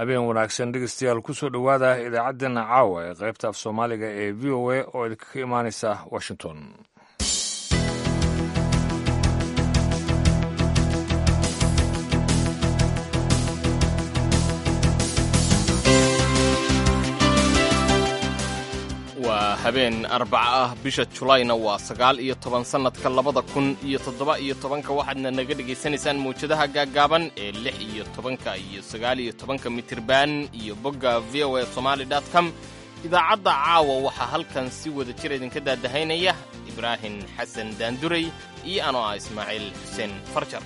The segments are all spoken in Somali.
habeen wanaagsan dhegeystayaal kusoo dhowaada idaacaddeenna caawa ee qaybta af soomaaliga ee v o a oo idinkaga imaanaysa washington waa habeen arbaca ah bisha julayna waa sagaal iyo toban sannadka labada kun iyo toddoba iyo tobanka waxaadna naga dhegaysanaysaan mawjadaha gaaggaaban ee lix iyo tobanka iyo sagaal iyo tobanka mitirban iyo bogga v o a somaali dot com idaacadda caawa waxaa halkan si wada jir idinka daadahaynaya ibraahim xasan daanduray iyo anoo ah ismaaciil xuseen farjar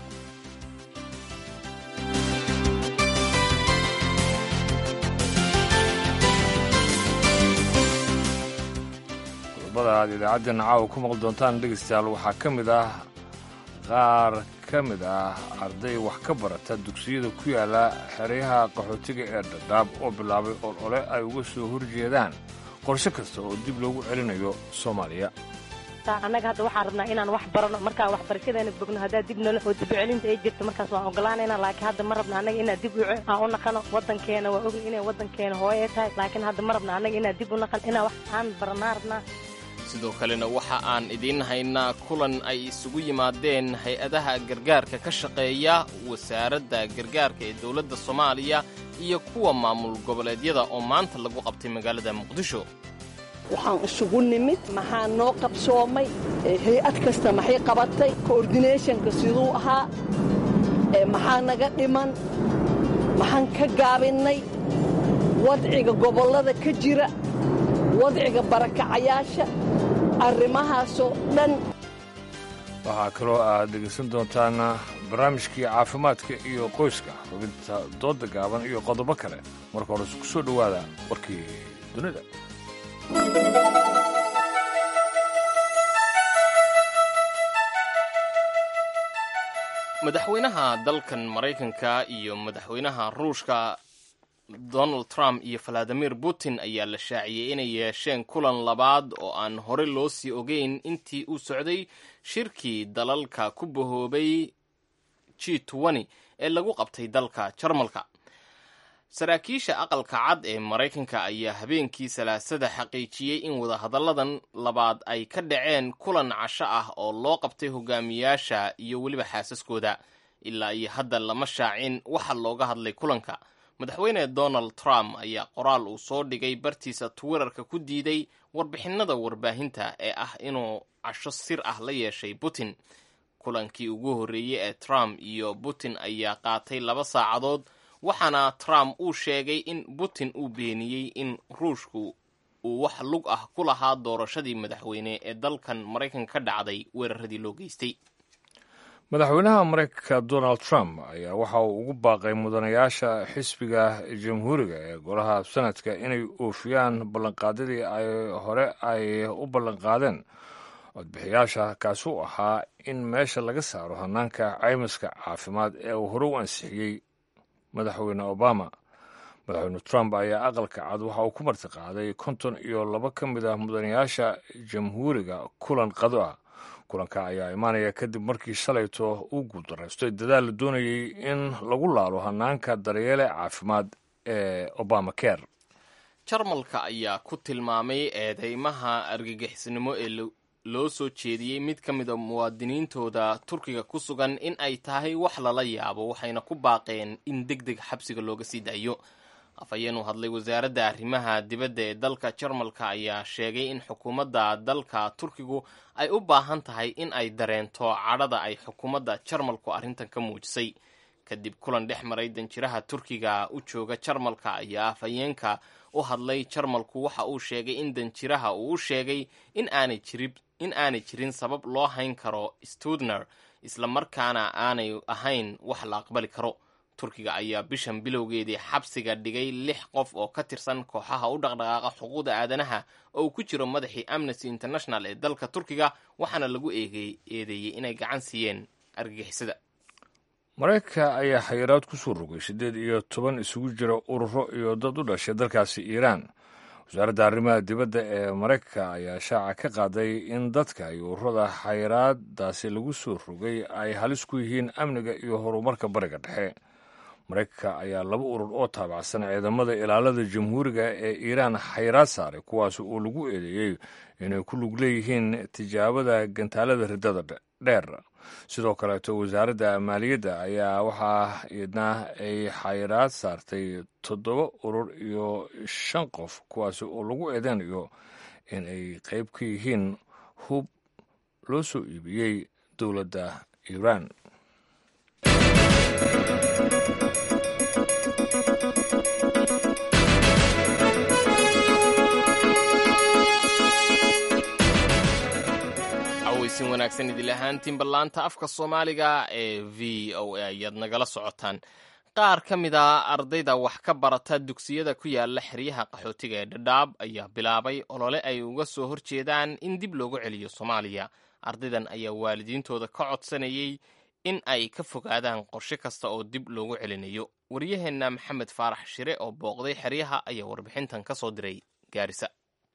qodobada aad idaacaddeena caawa ku maqli doontaan dhegeystayaal waxaa ka mid ah qaar ka mid ah arday wax ka barata dugsiyada ku yaala xeryaha qaxootiga ee dhadhaab oo bilaabay olole ay uga soo horjeedaan qorshe kasta oo dib loogu celinayo soomaaliya annaga hadda waxaan rabnaa inaan wax barano markaa waxbarashadeena bogno haddaa dib nolo oo dibcelinta ay jirto markaas waan ogolaanayna laakiin hadda ma rabna annaga inaan dib aan u naqano waddankeena waa ogni inay waddankeena hooye tahay laakiin hadda ma rabna annaga inaan dib u naqan inaan wax aan baranaa rabnaa sidoo kalena waxa aan idiin haynaa kulan ay isugu yimaadeen hay-adaha gargaarka ka shaqeeya wasaaradda gargaarka ee dowladda soomaaliya iyo kuwa maamul goboleedyada oo maanta lagu qabtay magaalada muqdisho waxaan isugu nimid maxaa noo qabsoomay hay-ad kasta maxay qabatay koordinathonka siduu ahaa maxaa naga dhiman maxaan ka gaabinnay wadciga gobollada ka jira wadciga barakacayaasha arrimahaasoo dhan waxaa kaloo aad dhegaysan doontaan barnaamijkii caafimaadka iyo qoyska xubinta doodda gaaban iyo qodobo kale marka hore ku soo dhowaada warkii dunida madaxweynaha dalkan maraykanka iyo madaxweynaha ruushka donald trump iyo valadimir putin ayaa la shaaciyey inay yeesheen kulan labaad oo aan hore loo sii ogeyn intii uu socday shirkii dalalka ku bahoobay g ee lagu qabtay dalka jarmalka saraakiisha aqalka cad ee maraykanka ayaa habeenkii salaasada xaqiijiyey in wadahadalladan labaad ay ka dhaceen kulan casho ah oo loo qabtay hogaamiyaasha iyo weliba xaasaskooda ilaa iyo hadda lama shaacin waxa looga hadlay kulanka madaxweyne donald trump ayaa qoraal uu soo dhigay bartiisa twitterka ku diiday warbixinada warbaahinta ee ah inuu casho sir ah la yeeshay putin kulankii ugu horreeyey ee trump iyo putin ayaa qaatay laba saacadood waxaana trump uu sheegay in putin uu beeniyey in ruushku uu wax lug ah ku lahaa doorashadii madaxweyne ee dalkan maraykanka ka dhacday weeraradii loo geystay madaxweynaha maraykanka donald trump ayaa waxa uu ugu baaqay mudanayaasha xisbiga jamhuuriga ee golaha sanadka inay oofiyaan ballanqaadyadii ay hore ay u ballanqaadeen codbixiyaasha kaasi u ahaa in meesha laga saaro hanaanka caymiska caafimaad ee uu hore u ansixiyey madaxweyne obama madaxweyne trump ayaa aqalka cad waxa uu ku martiqaaday konton iyo laba ka mid ah mudanayaasha jamhuuriga kulan qado ah kulanka ayaa imaanaya kadib markii shalayto uu guuldaraystay dadaal la doonayey in lagu laalo hanaanka daryeele caafimaad ee obama care jarmalka ayaa ku tilmaamay eedeymaha argagixisnimo ee loo soo jeediyey mid ka mid a muwaadiniintooda turkiga ku sugan in ay tahay wax lala yaabo waxayna ku baaqeen in deg deg xabsiga looga sii daayo afhayeen u hadlay wasaaradda arrimaha dibadda ee dalka jarmalka ayaa sheegay in xukuumadda dalka turkigu ay u baahan tahay in ay dareento cadhada ay xukuumadda jarmalku arrintan ka muujisay kadib kulan dhex maray danjiraha turkiga u jooga jarmalka ayaa afhayeenka u hadlay jarmalku waxa uu sheegay in danjiraha uu u sheegay in aanay jirin in aanay jirin sabab loo hayn karo studner islamarkaana aanay ahayn wax la aqbali karo turkiga ayaa bishan bilowgeedii xabsiga dhigay lix qof oo ka tirsan kooxaha u dhaqdhaqaaqa xuquuqda aadanaha oo uu ku jiro madaxii amnesty international ee dalka turkiga waxaana lagu eedeeyey inay gacan siiyeen argagixisada maraykanka ayaa xayiraad ku soo rogay siddeed iyo toban isugu jira ururo iyo dad u dhashay dalkaasi iiraan wasaaradda arrimaha dibadda ee maraykanka ayaa shaaca ka qaaday in dadka iyo ururada xayiraadaasi lagu soo rogay ay halis ku yihiin amniga iyo horumarka bariga dhexe maraykanka ayaa laba urur oo taabacsan ciidamada ilaalada jamhuuriga ee iiraan xayraad saaray kuwaas oo lagu eedeeyey inay ku lug leeyihiin tijaabada gantaalada riddada dheer sidoo kaleeto wasaaradda maaliyadda ayaa waxaa idna ay xayraad saartay toddoba urur iyo shan qof kuwaas oo lagu eedeynayo in ay qayb ka yihiin hub loo soo iibiyey dowladda iiraan aweysin wanaagsan idil ahaantiin ballaanta afka soomaaliga ee v o a ayaad nagala socotaan qaar ka mid a ardayda wax ka barata dugsiyada ku yaala xeryaha qaxootiga ee dhadhaab ayaa bilaabay olole ay uga soo horjeedaan in dib loogu celiyo soomaaliya ardaydan ayaa waalidiintooda ka codsanayay in ay ka fogaadaan qorshe kasta oo dib loogu celinayo waryaheenna maxamed faarax shire oo booqday xeryaha ayaa warbixintan ka soo diray gaarisa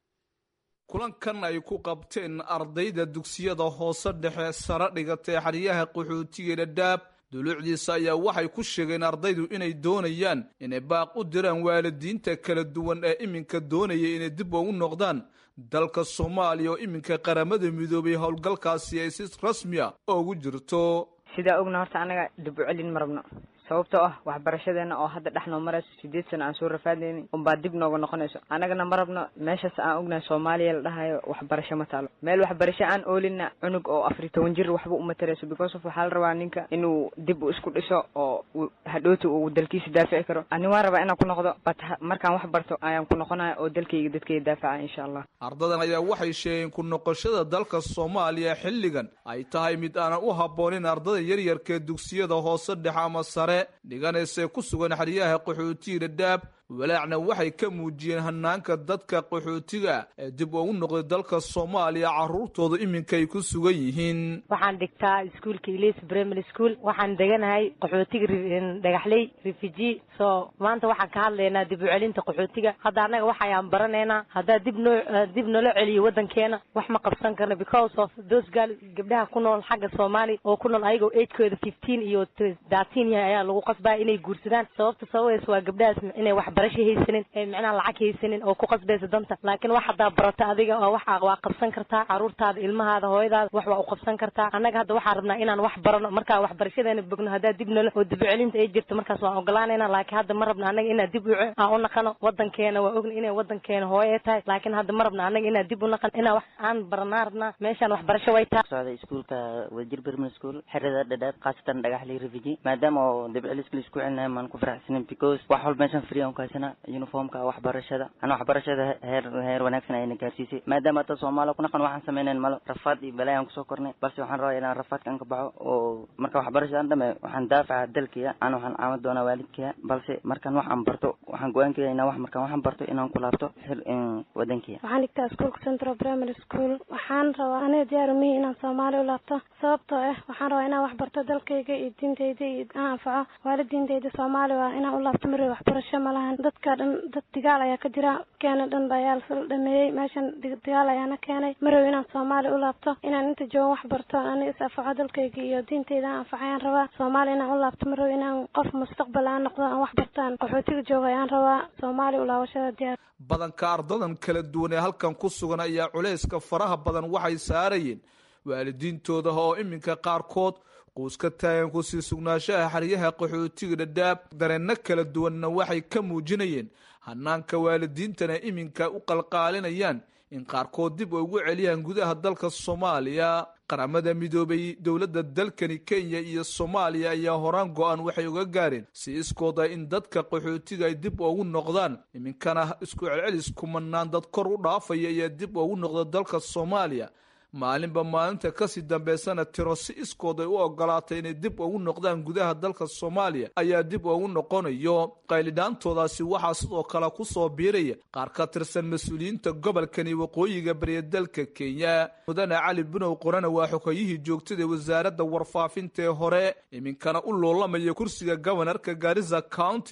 kulankan ay ku qabteen ardayda dugsiyada hoose dhexe sare dhigatay xeryaha qaxootiga dhadhaab duluucdiisa ayaa waxay ku sheegeen ardaydu inay doonayaan inay baaq u diraan waalidiinta kala duwan ee iminka doonaya inay dib ugu noqdaan dalka soomaaliya oo iminka qaramada midoobay howlgalkaasi ay si rasmiya ugu jirto sidaa ogna horta annaga dib u celin ma rabno sababtoo ah waxbarashadeena oo hadda dhex noo marayso sideed sano aan soo rafaadayni unbaa dib nooga noqonayso annagana ma rabno meeshaas aan ognahay soomaaliya la dhahayo waxbarasho ma taalo meel waxbarasho aan oolina cunug oo afar iyo toban jir waxba uma tarayso because of waxaa la rabaa ninka inuu dib u isku dhiso oo hadhooti uu dalkiisa daafici karo ani waan rabaa inaan ku noqdo bat markaan wax barto ayaan ku noqonaya oo dalkayga dadkayga daafaca insha allah ardadan ayaa waxay sheegeen ku noqoshada dalka soomaaliya xilligan ay tahay mid aanan u habboonin ardada yaryarkaee dugsiyada hoose dhexe ama sare dhiganaysae ku sugan xeryaha qaxootiga dhadhaab walaacna waxay ka muujiyeen hanaanka dadka qaxootiga ee dib ugu noqday dalka soomaaliya carruurtooda iminka ay ku sugan yihiin waxaan dhigtaa iskuolka ilis primary school waxaan deganahay qaxootiga dhagaxley refugee so maanta waxaan ka hadlaynaa dib u celinta qaxootiga hadda annaga waxayaan baranaynaa haddaa dib noo dib nala celiyo waddankeena wax ma qabsan karno because of those girl gabdhaha ku nool xagga soomaaliya oo ku nool ayagoo agekooda fifteen iyo thirteen yahay ayaa lagu qasbaya inay guursadaan sababta sababeys waa gabdhahaas inay wax barasho haysanin ee micnaha lacag haysanin oo ku qasbaysa danta laakiin wax haddaa barata adiga oo wax waa qabsan kartaa carruurtaada ilmahaada hooyadaada wax waa u qabsan kartaa annaga hadda waxaan rabnaa inaan wax barano markaa waxbarashadeena bogno haddaa dib nala oo dib u celinta ay jirto markaas waan ogolaanayna laakiin hadda ma rabna annaga inaan dib u aan u naqano waddankeena waa ogna inay waddankeena hooye tahay laakiin hadda ma rabna annaga inaan dib u naqano inaan wax aan baranaa rabnaa meeshaan waxbarasho way tahay socday iskuulka wadajir primary school xerada dhadhaab khaasatan dhagaxley refugee maadaama oo dib celiska la isku celinayo maan ku faraxsanin because wax walba meeshaan free aan ku haysana uniformka waxbarashada ana waxbarashada heer heer wanaagsan ayna gaarsiisay maadaama hadda soomaaliya ku naqan waxaan sameynayn malo rafaad iyo balaayan kusoo kornay balse waxaan rabaa inaan rafaadkan ka baxo oo marka waxbarashadaan dhame waxaan daafaca dalkaya ana waxaan caawin doonaa waalidkaya balse markaan wax aan barto waxaan go-aankaya inaan wax markaan waxaan barto inaan ku laabto wadankiya waxaan dhigtaa iskuolka central primary school waxaan rabaa aniga diyaarumihii inaan soomaaliya u laabto sababtoo ah waxaan rabaa inaan wax barto dalkayga iyo diintayda iyo aan anfaco waalidiintayda soomaaliya waa inaan u laabto mari waxbarasho ma lahan dadka dhan dad digaal ayaa ka jira keena dhan ba ayaa lasla dhameeyey meeshan digaal ayaana keenay marow inaan soomaaliya u laabto inaan inta joogan wax barto aniga is anfaco dalkayga iyo diintayda aan anfaco ayaan rabaa soomaaliya inaan u laabto marow inaan qof mustaqbal aan noqdo aan wax bartaan qaxootiga jooga ayaan rabaa soomaaliya u laabashada diyaar badanka ardadan kala duwan ee halkan ku sugan ayaa culayska faraha badan waxay saarayeen waalidiintooda oo iminka qaarkood quus ka taagan kusii sugnaanshaha xeryaha qaxootiga dhadhaab dareenno kala duwanna waxay ka muujinayeen hanaanka waalidiintana iminka u qalqaalinayaan in qaarkood dib ugu celiyaan gudaha dalka soomaaliya qaramada midoobay dowladda dalkani kenya iyo soomaaliya ayaa horaan go-aan waxay uga gaareen si iskooda in dadka qaxootiga ay dib ugu noqdaan iminkana isku celcelis kumanaan dad kor u dhaafaya ayaa dib ugu noqda dalka soomaaliya maalinba maalinta kasii dambeysana tiro si iskood ay u ogolaatay inay dib ugu noqdaan gudaha dalka soomaaliya ayaa dib ugu noqonayo qaylidhaantoodaasi waxaa sidoo kale kusoo biiraya qaar ka tirsan mas-uuliyiinta gobolkani waqooyiga bariya dalka kenya mudane cali bunow qorana waa xogayihii joogtada wasaaradda warfaafinta ee hore iminkana u loolamaya kursiga gobonarka gaarisa county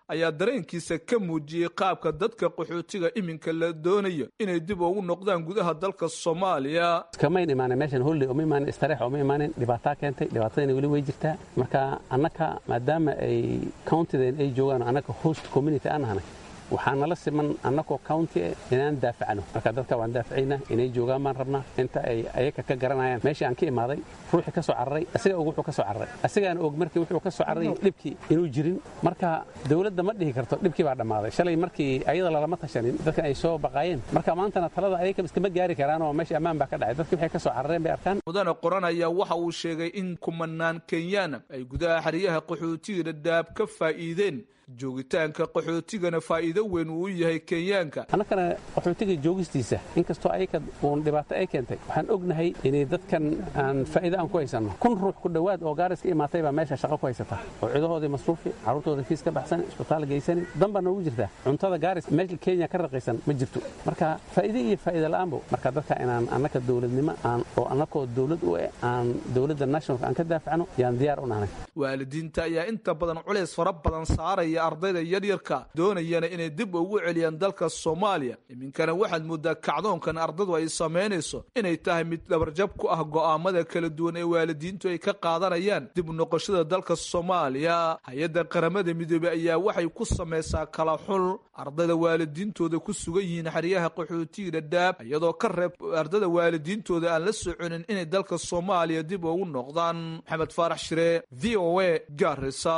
ayaa dareenkiisa ka muujiyey qaabka dadka qaxootiga iminka la doonayo inay dib ugu noqdaan gudaha dalka soomaaliya kamayn imaanin meeshan holley uma imaanin istareex uma imaanin dhibaataa keentay dhibaatadana weli way jirtaa marka annaka maadaama ay countideen ay joogaan annaka host community aan nahnay waxaa nala siman annakoo county inaan daafacno marka dadka waan daafacaynaa inay joogaan baan rabnaa inta ay ayaga ka garanayaan meeshii aan ka imaaday ruuxii ka soo cararay asiga og wuxuu ka soo cararay asigaan og markii wuxuu ka soo cararay dhibkii inuu jirin marka dawladda ma dhihi karto dhibkii baa dhammaaday shalay markii ayada lalama tashanin dadkan ay soo baqaayeen marka maantana talada ayaga iskama gaari karaan oo meesha ammaan baa ka dhacay dadkii waxay ka soo carareen bay arkaan mudane qoran ayaa waxa uu sheegay in kumanaan kenyaana ay gudaha xeryaha qaxootiga dhadhaab ka faa'iideen joogitaanka qaxootigana faa'iido weyn uu u yahay kenyaanka annakana qaxootiga joogistiisa inkastoo ayaka uun dhibaato ay keentay waxaan ognahay inay dadkan aan faa'iido aan ku haysanno kun ruux ku dhowaad oo gaaris ka imaatay baa meesha shaqo ku haysata oo cidahoodii masruufi carruurtooda fiis ka baxsan isbitaal gaysani dan baa noogu jirtaa cuntada gaaris meesha kenya ka raqiisan ma jirto marka faa'iide iyo faa'iida la'aanbo marka dadka inaan annaka dowladnimo aan oo annakoo dowlad u eh aan dowladda nationalka aan ka daafacno yaan diyaar u nahnay waalidiinta ayaa inta badan culays fara badan saaraya ardayda yaryarka doonayana inay dib ugu celiyaan dalka soomaaliya iminkana waxaad moodaa kacdoonkan ardadu ay samaynayso inay tahay mid dhabarjab ku ah go'aamada kala duwan ee waalidiintu ay ka qaadanayaan dib noqoshada dalka soomaaliya hay-adda qaramada midoobey ayaa waxay ku samaysaa kala xul ardayda waalidiintooda ku sugan yihiin xeryaha qaxootiga dhadhaab iyadoo ka reeb ardada waalidiintooda aan la soconin inay dalka soomaaliya dib ugu noqdaan maxamed faarax shire v o a gaarisa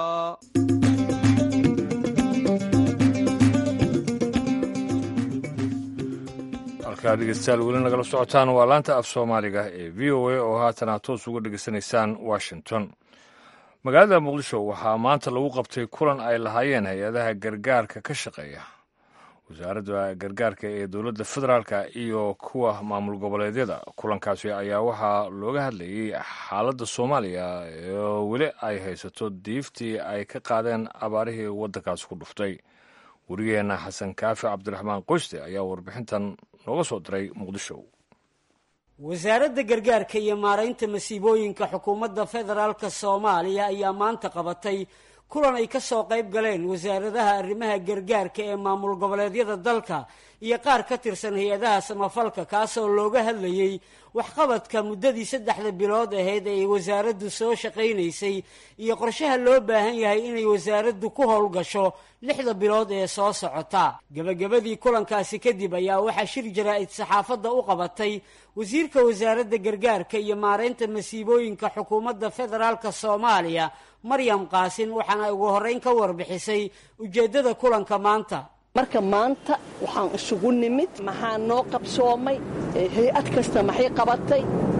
halkaa dhegeystayaal weli nagala socotaan waa laanta af soomaaliga ee v o a oo haatan aad toos uga dhegeysanaysaan washington magaalada muqdisho waxaa maanta lagu qabtay kulan ay lahaayeen hay-adaha gargaarka ka shaqeeya wasaaradda gargaarka ee dowladda federaalka iyo kuwa maamul goboleedyada kulankaasi ayaa waxaa looga hadlayey xaaladda soomaaliya oo weli ay haysato diiftii ay ka qaadeen abaarihii waddankaasi ku dhuftay wariyeenna xasan kaafi cabdiraxmaan qoyste ayaa warbixintan nooga soo diray muqdisho wasaaradda gargaarka iyo maaraynta masiibooyinka xukuumadda federaalka soomaaliya ayaa maanta qabatay kulan ay ka soo qayb galeen wasaaradaha arrimaha gargaarka ee maamul goboleedyada dalka iyo qaar ka tirsan hay-adaha samafalka kaasoo looga hadlayey waxqabadka muddadii saddexda bilood ahayd ee ay wasaaraddu soo shaqaynaysay iyo qorshaha loo baahan yahay inay wasaaraddu ku howlgasho lixda bilood ee soo socota gebagabadii kulankaasi kadib ayaa waxaa shir jaraa'id saxaafadda u qabatay wasiirka wasaaradda gargaarka iyo maaraynta masiibooyinka xukuumadda federaalka soomaaliya maryam qaasin waxaana ugu horreyn ka warbixisay ujeeddada kulanka maanta marka maanta waxaan isugu nimid maxaa noo qabsoomay hay-ad kasta maxay qabatay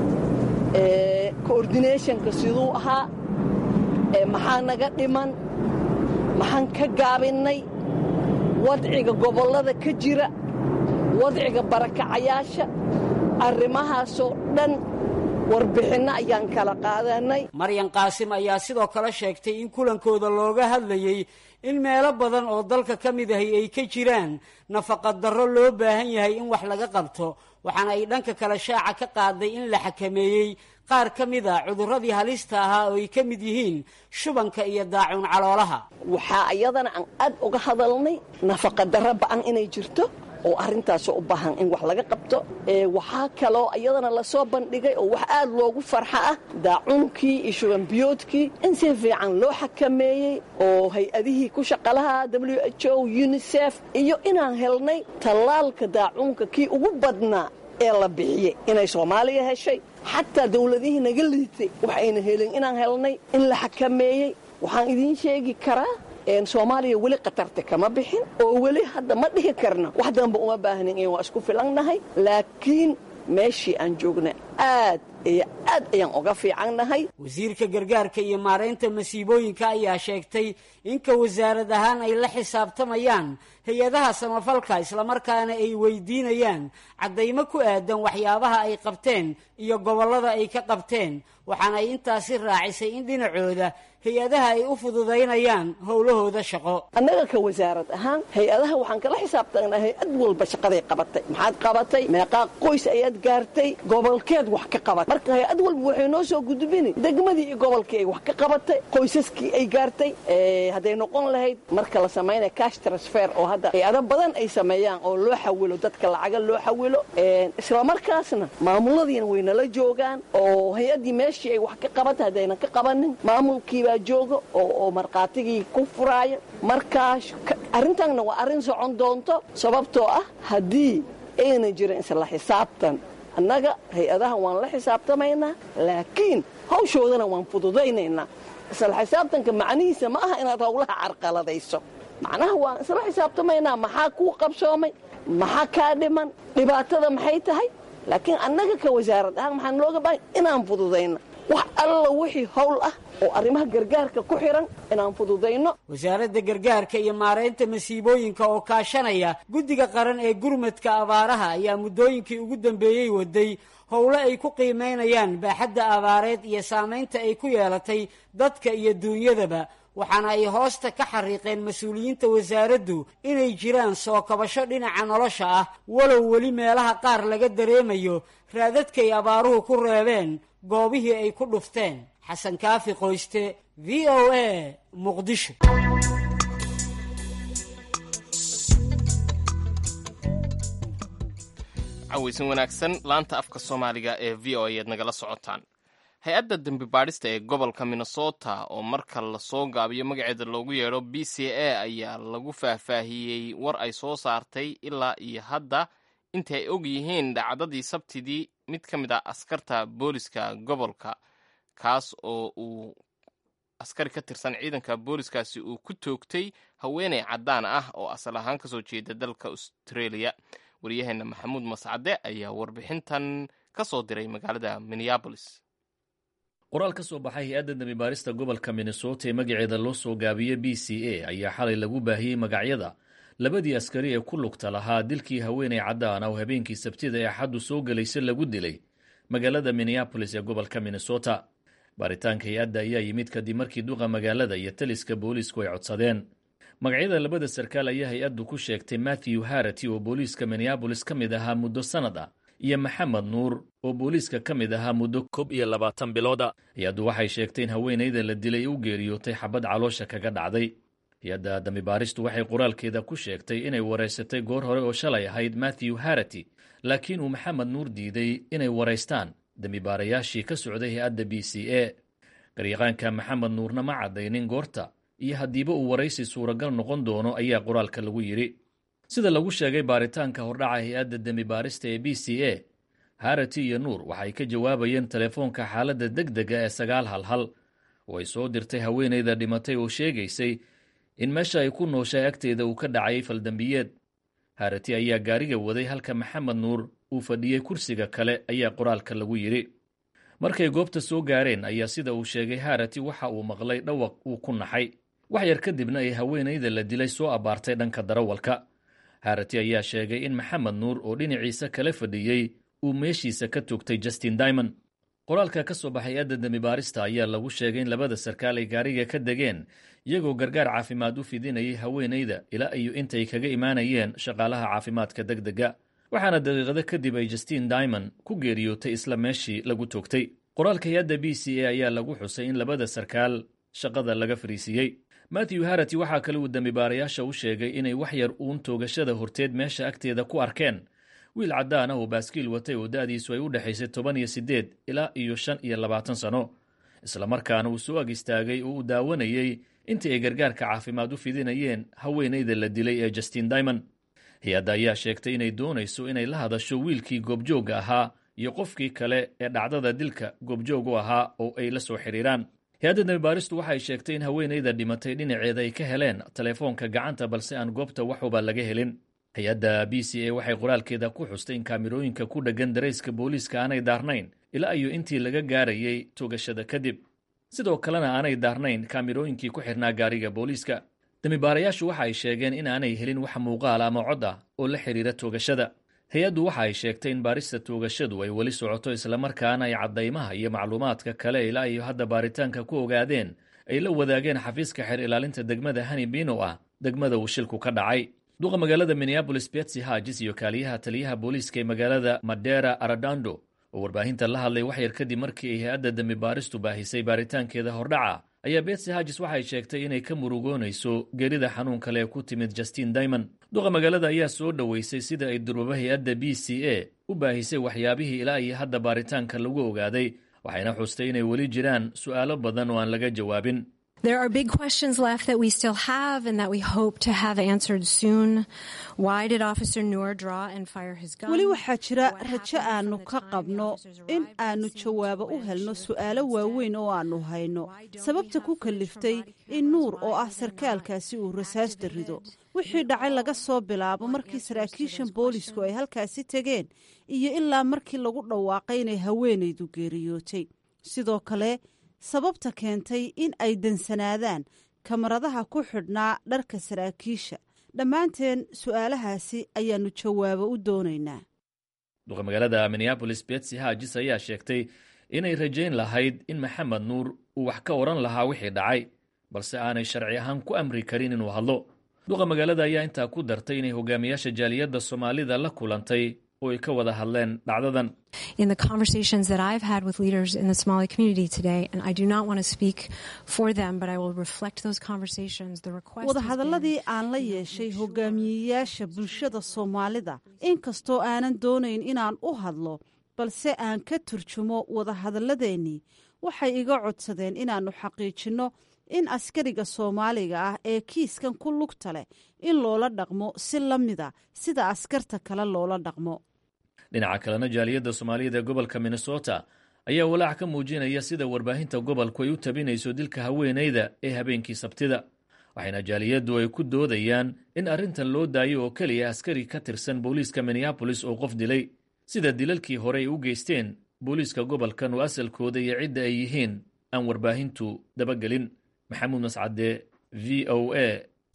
coordinationka siduu ahaa maxaa naga dhiman maxaan ka gaabinnay wadciga gobollada ka jira wadciga barakacayaasha arrimahaasoo dhan warbixinno ayaan kala qaadanay maryan qaasim ayaa sidoo kale sheegtay in kulankooda looga hadlayey in meelo badan oo dalka ka mid ahi ay ka jiraan nafaqadarro loo baahan yahay in wax laga qabto waxaana ay dhanka kale shaaca ka qaaday in la xakameeyey qaar ka mid a cudurradii halista ahaa oo ay ka mid yihiin shubanka iyo daacuun caloolaha waxaa iyadana aan aad uga hadalnay nafaqadarro ba'an inay jirto oo arrintaas u baahan in wax laga qabto waxaa kaloo iyadana lasoo bandhigay oo wax aad loogu farxa ah daacuunkii iyo shubanbiyoodkii in si fiican loo xakameeyey oo hay-adihii ku shaqalaha w h o unisef iyo inaan helnay tallaalka daacuunka kii ugu badnaa ee la bixiyey inay soomaaliya heshay xataa dawladihii naga liitay waxayna helin inaan helnay in la xakameeyey waxaan idiin sheegi karaa soomaaliya weli khatarta kama bixin oo weli hadda ma dhihi karno wax danba uma baahnin in waa isku filannahay laakiin meeshii aan joogna aad iyo aad ayaan uga fiicannahay wasiirka gargaarka iyo maaraynta masiibooyinka ayaa sheegtay inka wasaarad ahaan ay la xisaabtamayaan hay-adaha samafalka islamarkaana ay weydiinayaan caddaymo ku aadan waxyaabaha ay qabteen iyo gobollada ay ka qabteen waxaana ay intaasi raacisay in dhinacooda hay-adaha ay u fududaynayaan howlahooda shaqo annaga ka wasaarad ahaan hay-adaha waxaan kala xisaabtanaa hay-ad walba shaqaday qabatay maxaad qabatay meeqaa qoys ayaad gaartay gobolkeed wax ka qabatay marka hay-ad walba waxay noo soo gudbini degmadii iyo gobolkii ay wax ka qabatay qoysaskii ay gaartay hadday noqon lahayd marka la samaynaya cash transfer oo hadda hay-ado badan ay sameeyaan oo loo xawilo dadka lacaga loo xawilo islamarkaasna maamuladiina waynala joogaan oo hay-addii meeshii ay wax ka qabatay haddaynan ka qabanin maamulkiibaa jooga oo markhaatigii ku furaaya markaa arrintanna waa arrin socon doonto sababtoo ah haddii aynan jirin isla xisaabtan annaga hay-adaha waan la xisaabtamaynaa laakiin hawshoodana waan fududaynaynaa isla xisaabtanka macnihiisa ma aha inaad howlaha carqaladayso macnaha waan isla xisaabtamaynaa maxaa kuu qabsoomay maxaa kaa dhiman dhibaatada maxay tahay laakiin annaga ka wasaarad ahaan maxaan looga baahay inaan fududayno wax alla wixii howl ah oo arrimaha gargaarka ku xiran inaan fududayno wasaaradda gargaarka iyo maaraynta masiibooyinka oo kaashanaya guddiga qaran ee gurmadka abaaraha ayaa muddooyinkii ugu dambeeyey waday howlo ay ku qiimaynayaan baaxadda abaareed iyo saamaynta ay ku yeelatay dadka iyo duunyadaba waxaana ay hoosta ka xariiqeen mas-uuliyiinta wasaaraddu inay jiraan soo kabasho dhinaca nolosha ah walow weli meelaha qaar laga dareemayo raadadkay abaaruhu ku reebeen goobihii ay ku dhufteen xasan kaafi qoyste v o a muqdisho cawaysan wanaagsan laanta afka soomaaliga ee v o ayaad nagala socotaan hay-adda dembi baadhista ee gobolka minnesota oo marka lasoo gaabiyo magaceeda loogu yeedho b c a ayaa lagu faahfaahiyey war ay soo saartay ilaa iyo hadda intii ay og yihiin dhacdadii sabtidii mid ka mid ah askarta booliska gobolka kaas oo uu askari ka tirsan ciidanka booliskaasi uu ku toogtay haweeney caddaan ah oo asal ahaan kasoo jeeda dalka australia waryaheena maxamuud mascade ayaa warbixintan ka soo diray magaalada minneabolis qoraal ka soo baxay hay-adda dambibaarista gobolka minnesota ee magaceeda loo soo gaabiyey b c a ayaa xalay lagu baahiyey magacyada labadii askari ee ku lugta lahaa dilkii haweeney caddaan ah oo habeenkii sabtida ee axaddu soo gelaysa lagu dilay magaalada minneabolis ee gobolka minnesota baaritaanka hay-adda ayaa yimid kadib markii duqa magaalada iyo taliska booliisku ay codsadeen magacyada labada sarkaal ayaa hay-addu ku sheegtay matthew harati oo booliiska minneabolis ka mid ahaa muddo sannad ah iyo maxamed nuur oo booliiska ka mid ahaa muddo koob iyo labaatan bilooda hay-addu waxay sheegtay in haweenayda la dilay u geeriyootay xabad caloosha kaga dhacday hay-adda dambibaaristu waxay qoraalkeeda ku sheegtay inay waraysatay goor hore oo shalay ahayd matthew harati laakiin uu maxamed nuur diiday inay waraystaan dambibaarayaashii ka socday hay-adda b c a garyaqaanka maxamed nuurna ma caddaynin goorta iyo haddiiba uu waraysi suuragal noqon doono ayaa qoraalka lagu yidhi sida lagu sheegay baaritaanka hordhaca hay-adda dembibaarista ee b c a harati iyo nuur waxay ka jawaabayeen telefoonka xaaladda deg dega ee sagaal hal hal oo ay soo dirtay haweenayda dhimatay oo sheegaysay in meesha ay ku nooshay agteeda uu ka dhacay faldambiyeed harati ayaa gaariga waday halka maxamed nuur uu fadhiyey kursiga kale ayaa qoraalka lagu yidhi markay goobta soo gaareen ayaa sida uu sheegay harati waxa uu maqlay dhawaq uu ku naxay wax yar kadibna ay haweenayda la dilay soo abbaartay dhanka darawalka harati ayaa sheegay in maxamed nuur oo dhinaciisa kala fadhiyey uu meeshiisa ka toogtay justin dimond qoraalka ka soo baxay adda dembibaarista ayaa lagu sheegay in labada sarkaal ay gaariga ka degeen iyagoo gargaar caafimaad u fidinayay haweenayda ilaa iyo intay kaga imaanayeen shaqaalaha caafimaadka deg dega waxaana daqiiqado kadib ay justin dimond ku geeriyootay isla meeshii lagu toogtay qoraalka hay-adda b c a ayaa lagu xusay in labada sarkaal shaqada laga fariisiiyey matthew harati waxaa kale uu dembibaarayaasha u sheegay inay wax yar uun toogashada horteed meesha agteeda ku arkeen wiil caddaan ah oo baaskiil watay oo da'diisu ay u dhexaysay toban iyo siddeed ilaa iyo shan iyo labaatan sano islamarkaana uu soo ag istaagay oo uu daawanayey intii ay gargaarka caafimaad u fidinayeen haweenayda la dilay ee justin dimond hay-adda ayaa sheegtay inay doonayso inay la hadasho wiilkii goobjoogga ahaa iyo qofkii kale ee dhacdada dilka goobjoog u ahaa oo ay la soo xidhiiraan hay-adda dambibaaristu waxay sheegtay in haweenayda dhimatay dhinaceeda ay ka heleen telefoonka gacanta balse aan goobta waxuba laga helin hay-adda b c a waxay qoraalkeeda ku xustay in kaamirooyinka ku dheggan darayska booliiska aanay daarnayn ilaa iyo intii laga gaarayay toogashada kadib sidoo kalena aanay daarnayn kaamirooyinkii ku xirnaa gaariga booliiska dambibaarayaashu waxa ay sheegeen in aanay helin wax muuqaal ama cod ah oo la xidhiira toogashada hay-addu waxa ay sheegtay in baarista toogashadu ay weli socoto islamarkaana ay caddaymaha iyo macluumaadka kale ilaa iyo hadda baaritaanka ku ogaadeen ay la wadaageen xafiiska xeer ilaalinta degmada hanibin oo ah degmada uu shilku ka dhacay duqa magaalada minneabolis betsy hagis iyo kaaliyaha taliyaha booliiska ee magaalada madera aradando oo warbaahinta la hadlay waxyar kadib markii ay hay-adda dembi baaristu baahisay baaritaankeeda hordhaca ayaa betsy hagis waxay sheegtay inay ka murugoonayso geerida xanuun kale ee ku timid justin daymond duqa magaalada ayaa soo dhoweysay sida ay durwaba hay-adda b c a u baahisay waxyaabihii ilaa iyo hadda baaritaanka lagu ogaaday waxayna xustay inay weli jiraan su'aalo badan oo aan laga jawaabin There are big questions left that we still have and that we hope to have answered soon. Why did Officer Noor draw and fire his gun? weli waxaa jira rajo aanu ka qabno in aanu jawaabo u helno su'aalo waaweyn oo aanu hayno sababta ku kaliftay in nuur oo ah sarkaalkaasi uu rasaasta rido wixii dhacay laga soo bilaabo markii saraakiishan boolisku ay halkaasi tegeen iyo ilaa markii lagu dhawaaqay inay haweenaydu geeriyootay sidoo kale sababta keentay in ay dansanaadaan kamaradaha ku xidhnaa dharka saraakiisha dhammaanteen su'aalahaasi ayaannu jawaabo u doonaynaa duqa magaalada minneabolis betsy hagis ayaa sheegtay inay rajayn lahayd in maxamed nuur uu wax ka odhan lahaa wixii dhacay balse aanay sharci ahaan ku amri karin inuu hadlo duqa magaalada ayaa intaa ku dartay inay hogaamiyaasha jaaliyadda soomaalida la kulantay oo ay ka wada hadleen dhacdadan In the conversations that I've had with leaders in the Somali community today, and I do not want to speak for them, but I will reflect those conversations. The request has been wadahadalladii aan la yeeshay hogaamiyeyaasha bulshada soomaalida inkastoo aanan doonayn inaan u hadlo balse aan ka turjumo wadahadalladeennii waxay iga codsadeen inaannu xaqiijinno in askariga soomaaliga ah ee kiiskan ku lugta leh in loola dhaqmo si la mida sida askarta kale loola dhaqmo dhinaca kalena jaaliyadda soomaaliyada ee gobolka minnesota ayaa walaac ka muujinaya sida warbaahinta gobolku ay u tabinayso dilka haweenayda ee habeenkii sabtida waxayna jaaliyaddu ay ku doodayaan in arrintan loo daayo oo keliya askari ka tirsan booliiska minneabolis oo qof dilay sida dilalkii hore ay u geysteen booliiska gobolkan oo asalkooda iyo cidda ay yihiin aan warbaahintu dabagelin maxamuud mascade v o a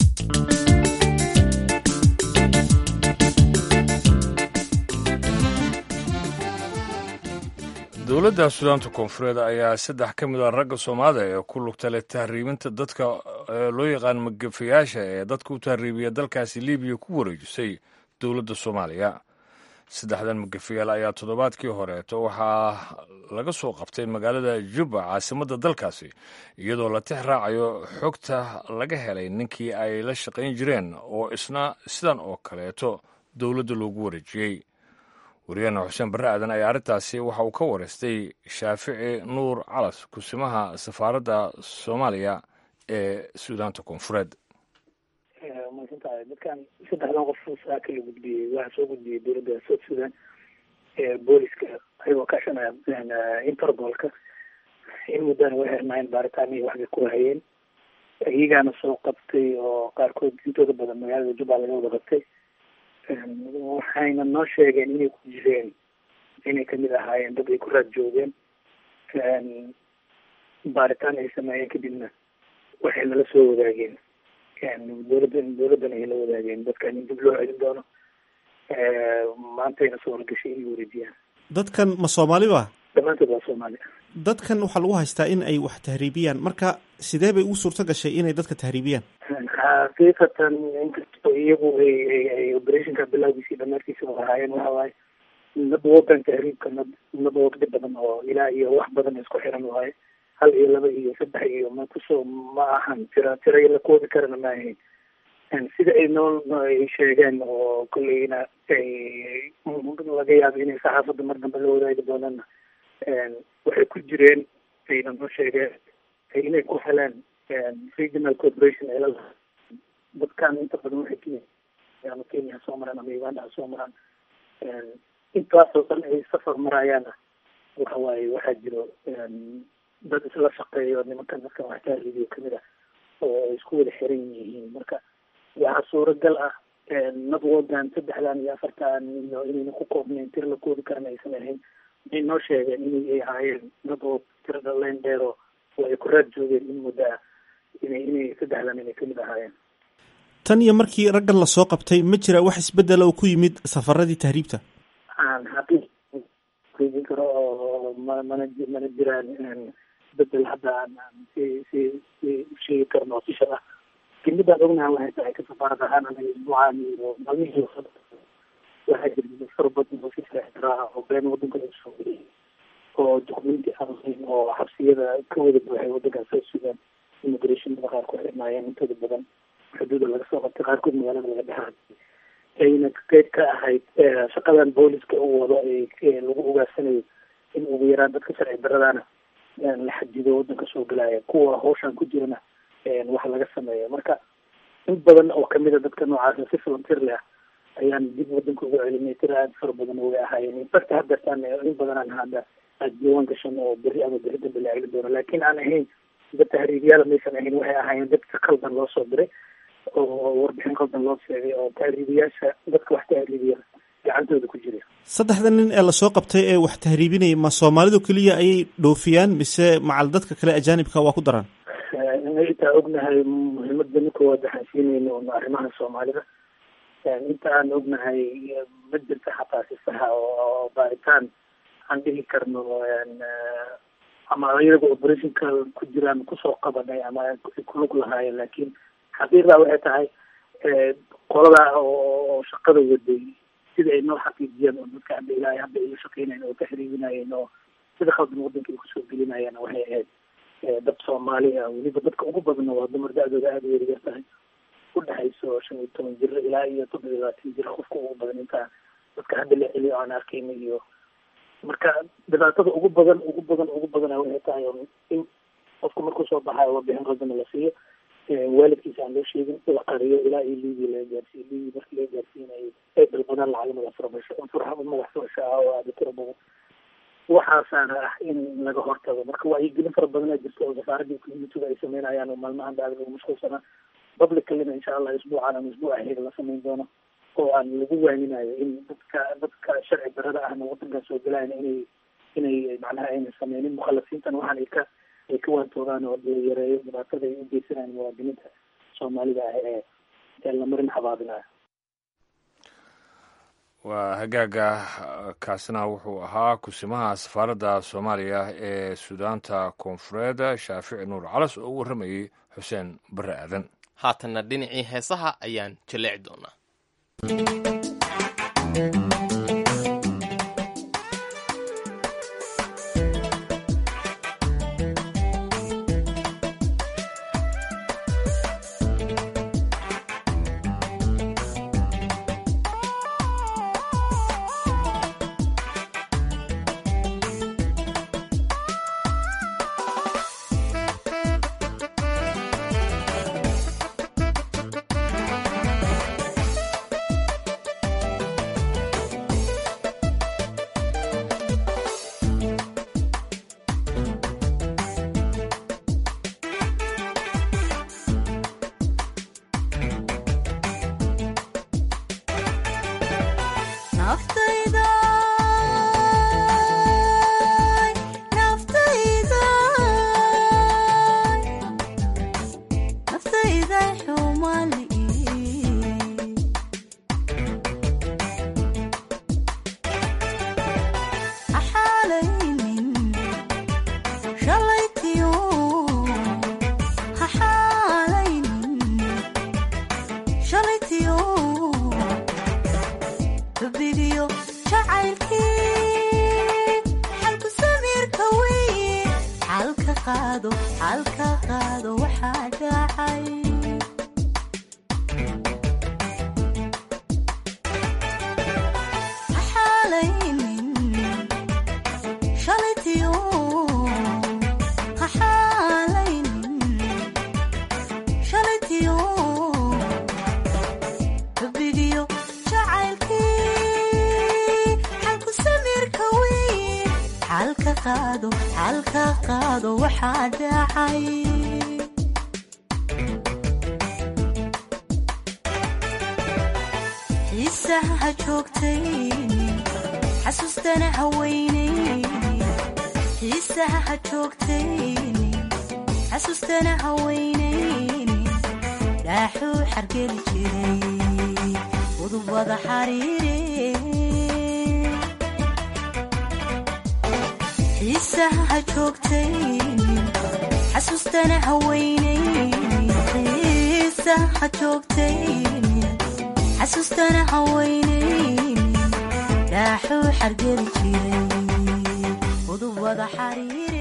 dowladda sudaanta koonfureed ayaa saddex ka mid a ragga soomaalida ee ku lugta leh tahriibinta dadka loo yaqaan magafayaasha ee dadka u tahriibiya dalkaasi libiya ku wareejisay dowladda soomaaliya saddexdan magafayaal ayaa toddobaadkii horeeto waxaa laga soo qabtay magaalada jubba caasimadda dalkaasi iyadoo la tix raacayo xogta laga helay ninkii ay la shaqayn jireen oo isna sidan oo kaleeto dowladda loogu wareejiyey wariyahena xuseen barre aadan ayaa arrintaasi waxa uu ka wareystay shaafici nuur calas kusimaha safaaradda soomaaliya ee suudaanta koonfureed masantahay dadkan saddexdan qof saaka la gudbiyey waxaa soo gudbiyey dowladda south sudan booliska ayagoo kaashanaya interpolka in muddana way xirnaayeen baaritaanihii waxbay ku hayeen iyagaana soo qabtay oo qaarkood intooda badan magaalada jubba laga wada qabtay waxayna noo sheegeen inay ku jireen inay kamid ahaayeen dad ay ku raad joogeen baaritaan ay sameeyeen kadibna waxay nala soo wadaageen dowladda dowladdan ay la wadaageen dadkan in dib loo celin doono maantayna soo wargashay inay wareejiyaan dadkan ma soomaali ba dhammaantood waa soomaali dadkan waxaa lagu haystaa in ay wax tahriibiyaan marka sidee bay ugu suurto gashay inay dadka tahriibiyaan xaqiiqatan inkastoo iyagu ay ay ay operationka bilowgiisii dhamaadkiisa u ahaayeen waxa waaye nadwogan tahriibka nad nadwog dhib badan oo ilaa iyo wax badan isku xiran waaye hal iyo laba iyo saddex iyo ma kusoo ma ahan tira tira la koobi karana ma ahayn sida ay nool ay sheegeen oo kolleyna ay laga yaabo inay saxaafadda mar dambe la wadaagi doonana waxay ku jireen ayna noo sheegeen inay ku heleen regional corporation ay la dadkan inta badan waxay kenya ama kenya ha soo maraan ama uganda ha soo maraan intaasoo dhan ay safar marayaana waxa waaye waxaa jiro dad isla shaqeeyo nimankan dadkan wax tahriibiyo kamid ah oo ay isku wada xiran yihiin marka waxaa suuragal ah nadwogan saddexdan iyo afartan iyo inayna ku koobnayn tir la koobi karana aysan ahayn waxay noo sheegeen inay ay ahaayeen nadwood tirada leen dheero oo ay ku raad joogeen in muddo ah inay inay saddexdan inay kamid ahaayeen tan iyo markii raggan lasoo qabtay ma jira wax isbedela oo ku yimid safaradii tahriibta aan xaqiiqi karo oo ma mana mana jiraan isbedel hadda aan si si si sheegi karno official ah lakin midaan ognaha waxay tahay ka safaarad ahaan anaga isbuucaan iyo maalmihii waxaa jirta far badan oo si sharcidaraa oo been wadanka laga soo geliyay oo dokumenti aan lahayn oo xabsiyada ka wada buuxay wadankaas soo sugaan immigrationada qaar ku xirnaayeen intooda badan xuduuda laga soo qabtay qaarkood magaalada laga dhexay ayna qeyb ka ahayd shaqadan booliska uu wado ee lagu ogaansanayo in ugu yaraan dadka sharci daradaana la xadido wadanka soo gelaya kuwa hawshan ku jirana wax laga sameeyo marka in badan oo kamid a dadka noocaasa si volunteer leh ah ayaan dib wadanka ugu celinay tira aada fara badan way ahaayeen infact haddeertaan in badan aan hadda aada diiwaan gashan oo berri ama berri dambe la celin doono laakiin aan ahayn dad tahriibyaal maysan ahayn waxay ahaayeen dad si qaldan loo soo diray oo warbixin qaldan loo sheegay oo tahriibiyaasha dadka wax tahriibiya gacantooda ku jira saddexda nin ee lasoo qabtay ee wax tahriibinaya ma soomaalidu keliya ayay dhoofiyaan mise macal dadka kale ajaanibka waa ku daraan intaa ognahay muhiimada nin koowaad waxaan siinayna un arrimaha soomaalida inta aan ognahay ma jirta xataa si saxa oo baaritaan aan dhihi karno ama iyaga operationka ku jiraan kusoo qabanay ama kulug lahaayeen laakiin xaqiiqda waxay tahay qolada oo shaqada waday sida ay noo xaqiijiyeen oo dadka hadda ilaahay hadda ay la shaqeynayeen oo taxriibinayeen oo sida khaldan wadanka ay kusoo gelinayeen waxay ahayd dad soomaali ah weliba dadka ugu badanna waa dumar da-dooda aada u yaryar tahay u dhexayso shan iyo toban jir ilaa iyo toddoba iyo labaatan jir qofka ugu badan intaa dadka hadda la celiyo aan arkayna iyo marka dhibaatada ugu badan ugu badan ugu badana waxay tahay in qofku markuu soo baxayo warbixin qaldana la siiyo waalidkiisa aan loo sheegin la qariyo ilaa iyo liibi laga gaarsiiyo liibi markii laga gaarsiinayo ay dalbadaan lacag madax furasho furxa madax furasho ah oo aada tiro badan waxaasaana ah in laga hortago marka wacyigelin fara badanaa jirta oo safaaradii communitiga ay sameynayaan oo maalmahan ba aada lagu mashquulsanaa publicalina insha allah isbuucan ama isbuuc aheed la sameyn doono oo aan lagu waaninayo in dadka dadka sharci darada ahna wadankan soo gelayan inay inay macnaha ayna sameynin mukhalafiintan waxaan ay ka ay ka waantoogaan oo la yareeyo dhibaatada ay u geysanayaan muwaadiniinta soomaalida ah ee ee la marin xabaabinayo waa hagaaga kaasina wuxuu ahaa kusimaha safaaradda soomaaliya ee suudaanta koonfureed shaafici nuur calas oo u warramayey xuseen barre aadan haatanna dhinacii heesaha ayaan jaleeci doonaa dhaaxuu xargeli jiray udubada xariire xiisaha joogtaynin xasuustana haweynaynin xiisaha joogtaynin xasuustana haweynaynin dhaaxuu xargeli jiray udubada xariire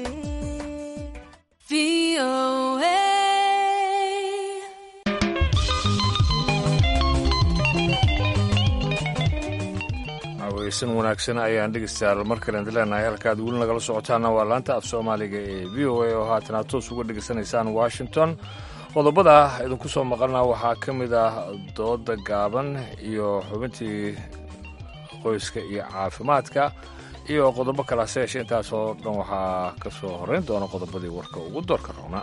weysan wanaagsan ayaan dhegeystayaal mar kale idin leenahay halkaad weli nagala socotaana waa laanta af soomaaliga ee v o a oo haatan aad toos uga dhegeysanaysaan washington qodobada idinku soo maqalna waxaa ka mid ah dooda gaaban iyo xubintii qoyska iyo caafimaadka iyo qodobo kale hase yeeshee intaasoo dhan waxaa ka soo horrayn doona qodobadii warka ugu doorka roona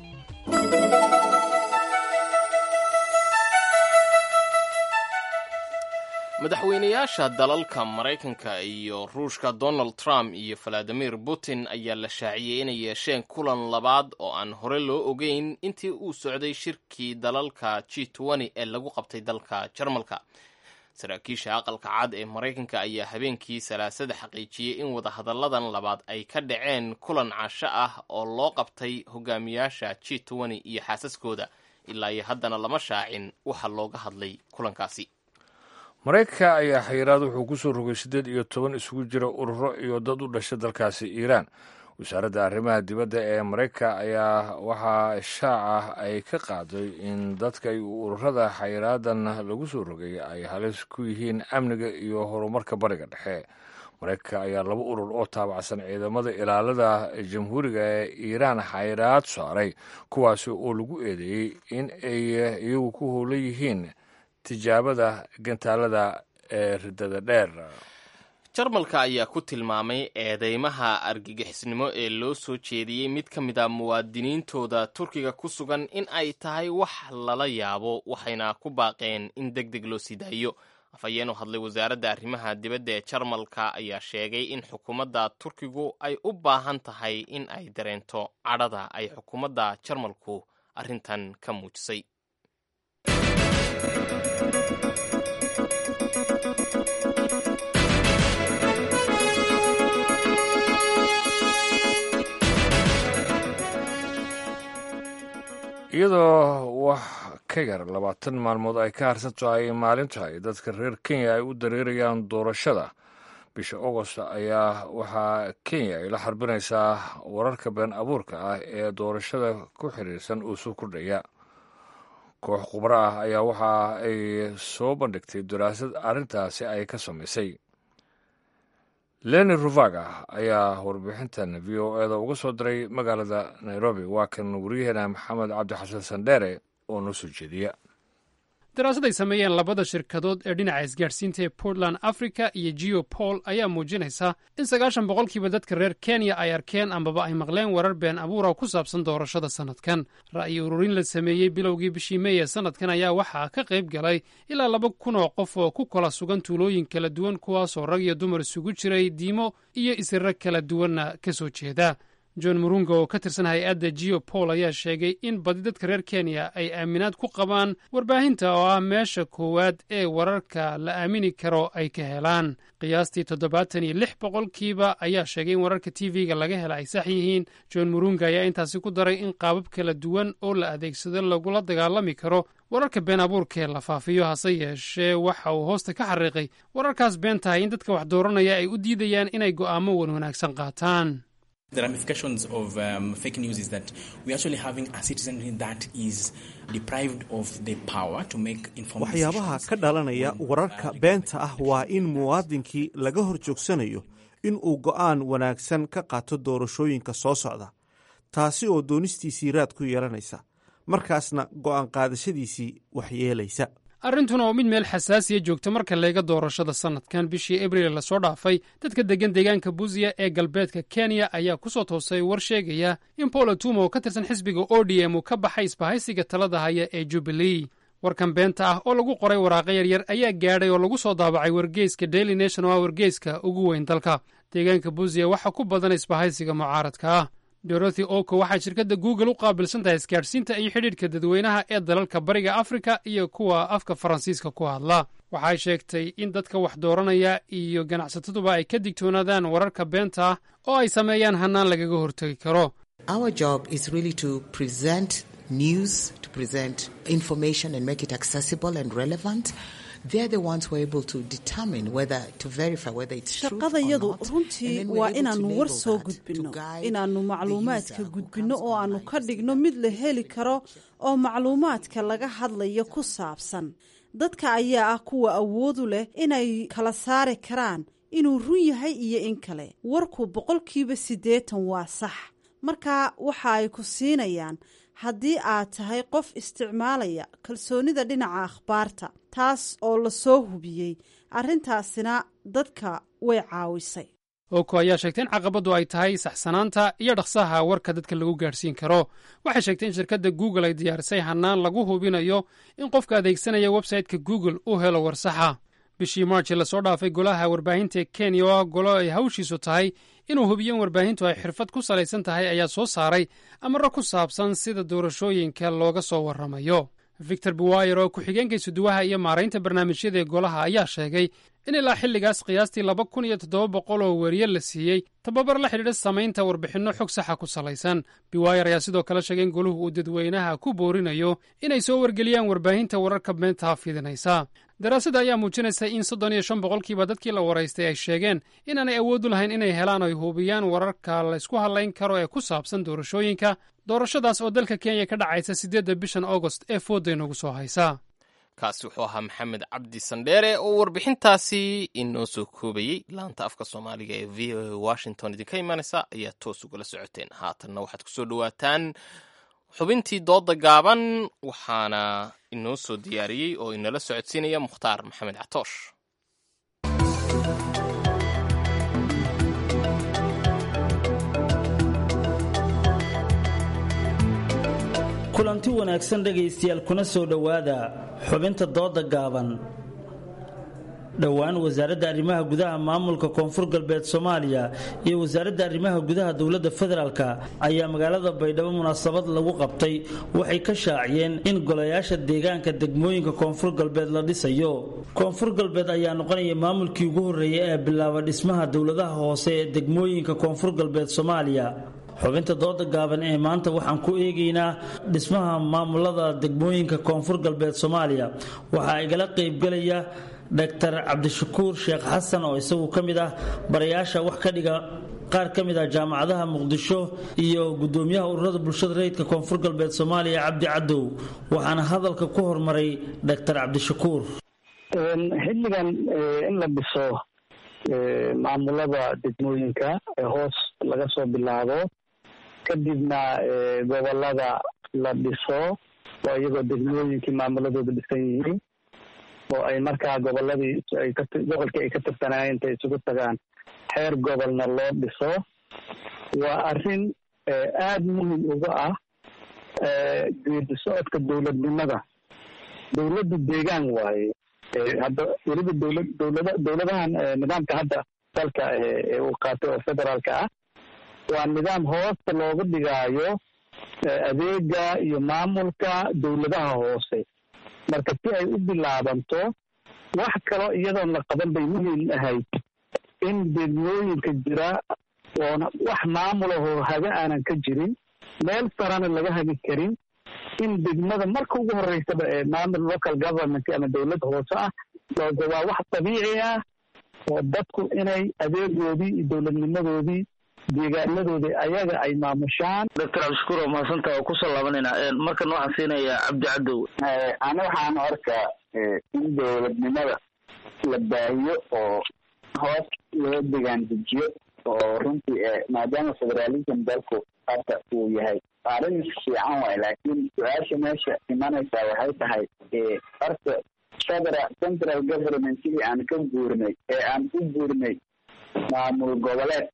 madaxweynayaasha dalalka maraykanka iyo ruushka donald trump iyo valadimir putin ayaa la shaaciyey inay yeesheen kulan labaad oo aan hore loo ogeyn intii uu socday shirkii dalalka g ee lagu qabtay dalka jarmalka saraakiisha aqalka cad ee maraykanka ayaa habeenkii salaasada xaqiijiyey in wadahadalladan labaad ay ka dhaceen kulan casho ah oo loo qabtay hogaamiyaasha g iyo xaasaskooda ilaa iyo haddana lama shaacin waxa looga hadlay kulankaasi maraykanka ayaa xayiraad wuxuu ku soo rogay siddeed iyo toban isugu jira ururo iyo dad u dhasha dalkaasi iiraan wasaaradda arrimaha dibadda ee maraykanka ayaa waxaa shaaca ay ka qaaday in dadka iyo ururada xayiraadan lagu soo rogay ay halis ku yihiin amniga iyo horumarka bariga dhexe maraykanka ayaa laba urur oo taabacsan ciidamada ilaalada jamhuuriga ee iiraan xayiraad saaray kuwaasi oo lagu eedeeyey in ay iyagu ku howlan yihiin tijaabada gantaalada ee riddada dheer jarmalka ayaa ku tilmaamay eedeymaha argagixisnimo ee loo soo jeediyey mid ka mid a muwaadiniintooda turkiga ku sugan in ay tahay wax lala yaabo waxayna ku baaqeen in deg deg loo sii daayo afhayeen u hadlay wasaaradda arrimaha dibadda ee jarmalka ayaa sheegay in xukuumadda turkigu ay u baahan tahay in ay dareento cadhada ay xukuumadda jarmalku arrintan ka muujisay iyadoo wax ka yar labaatan maalmood ay ka harsan tahay maalinta ay dadka reer kenya ay u dareerayaan doorashada bisha agost ayaa waxaa kenya ay la xarbinaysaa wararka been abuurka ah ee doorashada ku xiriirsan uu soo kordhaya koox khubro ah ayaa waxa ay soo bandhigtay daraasad arrintaasi ay ka samaysay leni ruvaga ayaa warbixintan v o eda uga soo diray magaalada nairobi waa kan wariyaheena maxamed cabdi xasan sandheere oo noo soo jeediya daraasad ay sameeyeen labada shirkadood ee dhinaca isgaadhsiinta ee portland africa iyo geopol ayaa muujinaysa in sagaashan boqolkiiba dadka reer kenya ay arkeen ambaba ay maqleen warar been abuura ku saabsan doorashada sannadkan ra'yi ururin la sameeyey bilowgii bishii mey ee sannadkan ayaa waxaa ka qayb galay ilaa laba kun oo qof oo ku kala sugan tuulooyin kala duwan kuwaasoo rag iyo dumar isugu jiray diimo iyo isirro kala duwanna ka soo jeeda john murunga oo ka tirsan hay-adda geopol ayaa sheegay in badi dadka reer kenya ay aaminaad ku qabaan warbaahinta oo ah meesha koowaad ee wararka la aamini karo ay ka helaan qiyaastii toddobaatan iyo lix boqolkiiba ayaa sheegay in wararka t v-ga laga hela ay sax yihiin john murunga ayaa intaasi ku daray in qaabab kala duwan oo la adeegsado lagula dagaalami karo wararka been abuurkaee la faafiyo hase yeeshee waxa uu hoosta ka xariiqay wararkaas been tahay in dadka wax dooranaya ay u diidayaan inay go'aamo wan wanaagsan qaataan The ramifications of um, fake news is that we're actually having a citizenry that is deprived of the power to make informed waxyaabaha ka dhalanaya wararka beenta ah waa in muwaadinkii laga hor joogsanayo in uu go'aan wanaagsan ka qaato doorashooyinka soo socda taasi oo doonistiisii raad ku yeelanaysa markaasna go'aan qaadashadiisii waxyeelaysa arrintuna oo mid meel xasaasiya joogta marka leega doorashada sannadkan bishii abriil lasoo dhaafay dadka deggan deegaanka buziya ee galbeedka kenya ayaa ku soo toosay war sheegaya in paul tuma oo ka tirsan xisbiga o d m uu ka baxay isbahaysiga talada haya ee jubilee warkan beenta ah oo lagu qoray waraaqo yaryar ayaa gaadhay oo lagu soo daabacay wargeyska daily nation oo ah wargeyska ugu weyn dalka deegaanka buziya waxaa ku badan isbahaysiga mucaaradka ah dorothy oko waxay shirkadda google u qaabilsan tahay isgaadhsiinta iyo xidhiidhka dadweynaha ee dalalka bariga afrika iyo kuwa afka faransiiska ku hadla waxay sheegtay in dadka wax dooranaya iyo ganacsataduba ay ka digtoonaadaan wararka beenta ah oo ay sameeyaan hannaan lagaga hortegi karo Our job is really to present news, to present information and make it accessible and relevant. They're the ones who are able to determine whether to verify whether it's true or shaqadayadu not. runtii waa inaannu war soo gudbinno inaannu macluumaadka gudbinno oo aannu ka dhigno mid la heli karo oo macluumaadka laga hadlayo ku saabsan dadka ayaa ah kuwa awoodu leh inay kala saari karaan inuu run yahay iyo in kale warku boqolkiiba siddeetan waa sax marka waxa ay ku siinayaan haddii aad tahay qof isticmaalaya kalsoonida dhinaca akhbaarta taas oo la soo hubiyey arrintaasina dadka way caawisay oko ayaa sheegtay in caqabaddu ay tahay saxsanaanta iyo dhaqsaha warka dadka lagu gaadhsiin karo waxay sheegtay in shirkadda google ay diyaarisay hannaan lagu hubinayo in qofka adeegsanaya websayte-ka google uu helo war saxa bishii marchi lasoo dhaafay golaha warbaahinta ee kenya oo ah golo ay hawshiisu tahay inuu hubiyo in warbaahintu ay xirfad ku salaysan tahay ayaa soo saaray amaro ku saabsan sida doorashooyinka looga soo warramayo victor buwayer oo ku-xigeenka isuduwaha iyo maaraynta barnaamijyada ee golaha ayaa sheegay in ilaa xilligaas qiyaastii laba kun iyo toddoba boqol oo weriye la siiyey tababar la xidhiidha samaynta warbixinno xog saxa ku salaysan biwayer ayaa sidoo kale sheegay in goluhu uu dadweynaha ku boorinayo inay soo wargeliyaan warbaahinta wararka beenta fidinaysa daraasadda ayaa muujinaysa in soddon iyo shan boqolkiiba dadkii la waraystay ay sheegeen inaanay awood u lahayn inay helaan oo ay hubiyaan wararka la ysku hadlayn karo ee ku saabsan doorashooyinka doorashadaas oo dalka kenya ka dhacaysa siddeedda bishan augost ee foodda inagu soo haysa kaasi wuxuu ahaa maxamed cabdi sandheere oo warbixintaasi inoo soo koobayey laanta afka soomaaliga ee v o a washington idinka imanaysa ayaa toos ugala socoteen haatanna waxaad kusoo dhawaataan xubintii dooda gaaban waxaana inoo soo diyaariyey oo inala socodsiinaya mukhtaar maxamed catoosh kulanti wanaagsan dhegaystayaal kuna soo dhowaada xubinta dooda gaaban dhowaan wasaaradda arrimaha gudaha maamulka koonfur galbeed soomaaliya iyo wasaaradda arrimaha gudaha dowladda federaalka ayaa magaalada baydhabo munaasabad lagu qabtay waxay ka shaaciyeen in golayaasha deegaanka degmooyinka koonfur galbeed la dhisayo koonfur galbeed ayaa noqonaya maamulkii ugu horreeyay ee bilaaba dhismaha dowladaha hoose ee degmooyinka koonfur galbeed soomaaliya xubinta dooda gaaban ee maanta waxaan ku eegaynaa dhismaha maamulada degmooyinka koonfur galbeed soomaaliya waxaa igala qaybgelaya dr cabdishakuur sheekh xasan oo isagu ka mid ah barayaasha wax ka dhiga qaar ka mid ah jaamacadaha muqdisho iyo gudoomiyaha ururada bulshada rayidka koonfur galbeed soomaaliya cabdi cadow waxaana hadalka ku hormaray dr cabdishakuur xilligan in la dhiso maamulada degmooyinka ee hoos laga soo bilaabo kadibna gobolada la dhiso oo iyagoo degmooyinkii maamuladooda dhisan yihiin oo ay markaa goboladii ay ka gobolkii ay ka tirsanaayeen intay isugu tagaan xeer gobolna loo dhiso waa arrin aada muhim uga ah geedi socodka dowladnimada dowladdu deegaan waaye hadda weliba dowlad dowlada dowladahan nidaamka hadda dalka ee uu qaatay oo federaalka ah waa nidaam hoosta looga dhigaayo adeega iyo maamulka dowladaha hoose marka si ay u bilaabanto wax kaloo iyadoon la qaban bay muhiim ahayd in degmooyinka jira oona wax maamulahoo haga aanan ka jirin meel sarana laga hagi karin in degmada marka ugu horeysaba ee maamul local government ama dowladda hoose ah looga waa wax dabiici ah oo dadku inay adeegoodii iyo dowladnimadoodii deegaanadoodii ayaga ay maamushaan doctor cabdishakuur waa mahadsantaha oo kusoo laabanayna markan waxaan siinayaa cabdi cadow ani waxaan arkaa in dowladnimada la baahiyo oo hoos loo degaan dejiyo oo runtii maadaama federalism dalku hadda uu yahay arrin fiican waay laakiin su-aasha meesha imanaysaa waxay tahay horta federal central government sidii aan ka guurnay ee aan u guurnay maamul goboleed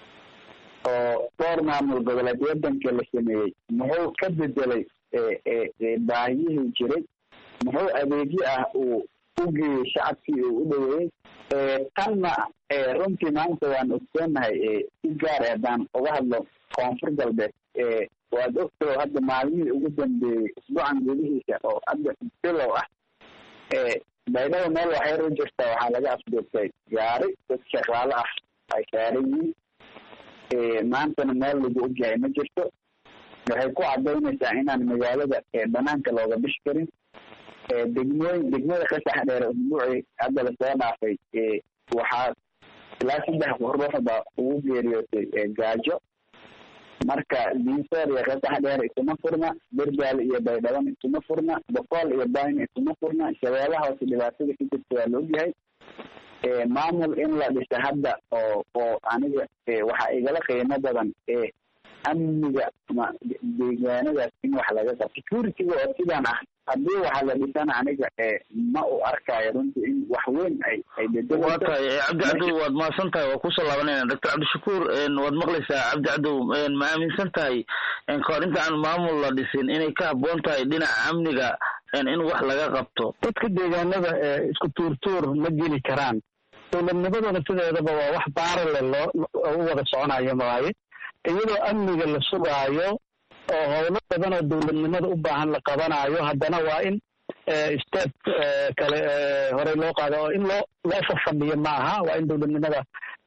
oo dhowr maamul goboleed wadanka la sameeyey muxuu ka bedelay baahiyihii jiray muxuu adeegyo ah uu u geeyey shacabkii uu u dhaweeyey tanna runtii maanta waan ogsoonahay si gaar ah haddaan uga hadlo koonfur galbeed waad ogtao hadda maalmihii ugu dambeeyey isbuucan gudihiisa oo hadda bilow ah baydhabo meel waxyar u jirta waxaa laga afduurtay gaari dad shaqaalo ah ay saaran yihiin maantana meel lagu ogyahay ma jirto waxay ku cadaynaysaa inaan magaalada banaanka looga bishi karin degmooyin degmada qasax dheer usbuucii hadda lasoo dhaafay waxaa ilaa saddex ruux baa ugu geeriyootay gaajo marka diinsoor iyo qasax dheer isuma furna berdaal iyo baydhaban isuma furna boqool iyo bayn isuma furna shabeelaha hoose dhibaatada ka jirta waa la ogyahay maamul in la dhisa hadda oo oo aniga waxaa igala qiimo badan amniga ma deegaanadaas in wax laga qabto securityga oo sidaan ah haddii waxa la dhisana aniga ma u arkayo runtii in wax weyn ay ay waa tahay cabdi cadow waad mahadsan tahay waa kusoo laabanayna doctor cabdishakuur waad maqlaysaa cabdi cadow ma aaminsan tahay kahor inta aan maamul la dhisin inay ka habboon tahay dhinaca amniga in wax laga qabto dadka deegaanada isku tuurtuur ma geli karaan dowladnimaduna sideedaba waa wax baarale loo u wada soconayo maaye iyadoo amniga la sugaayo oo howlo badan oo dowladnimada u baahan la qabanayo haddana waa in step kale horey loo qaado oo in loo loo fafadhiyo maaha waa in dowladnimada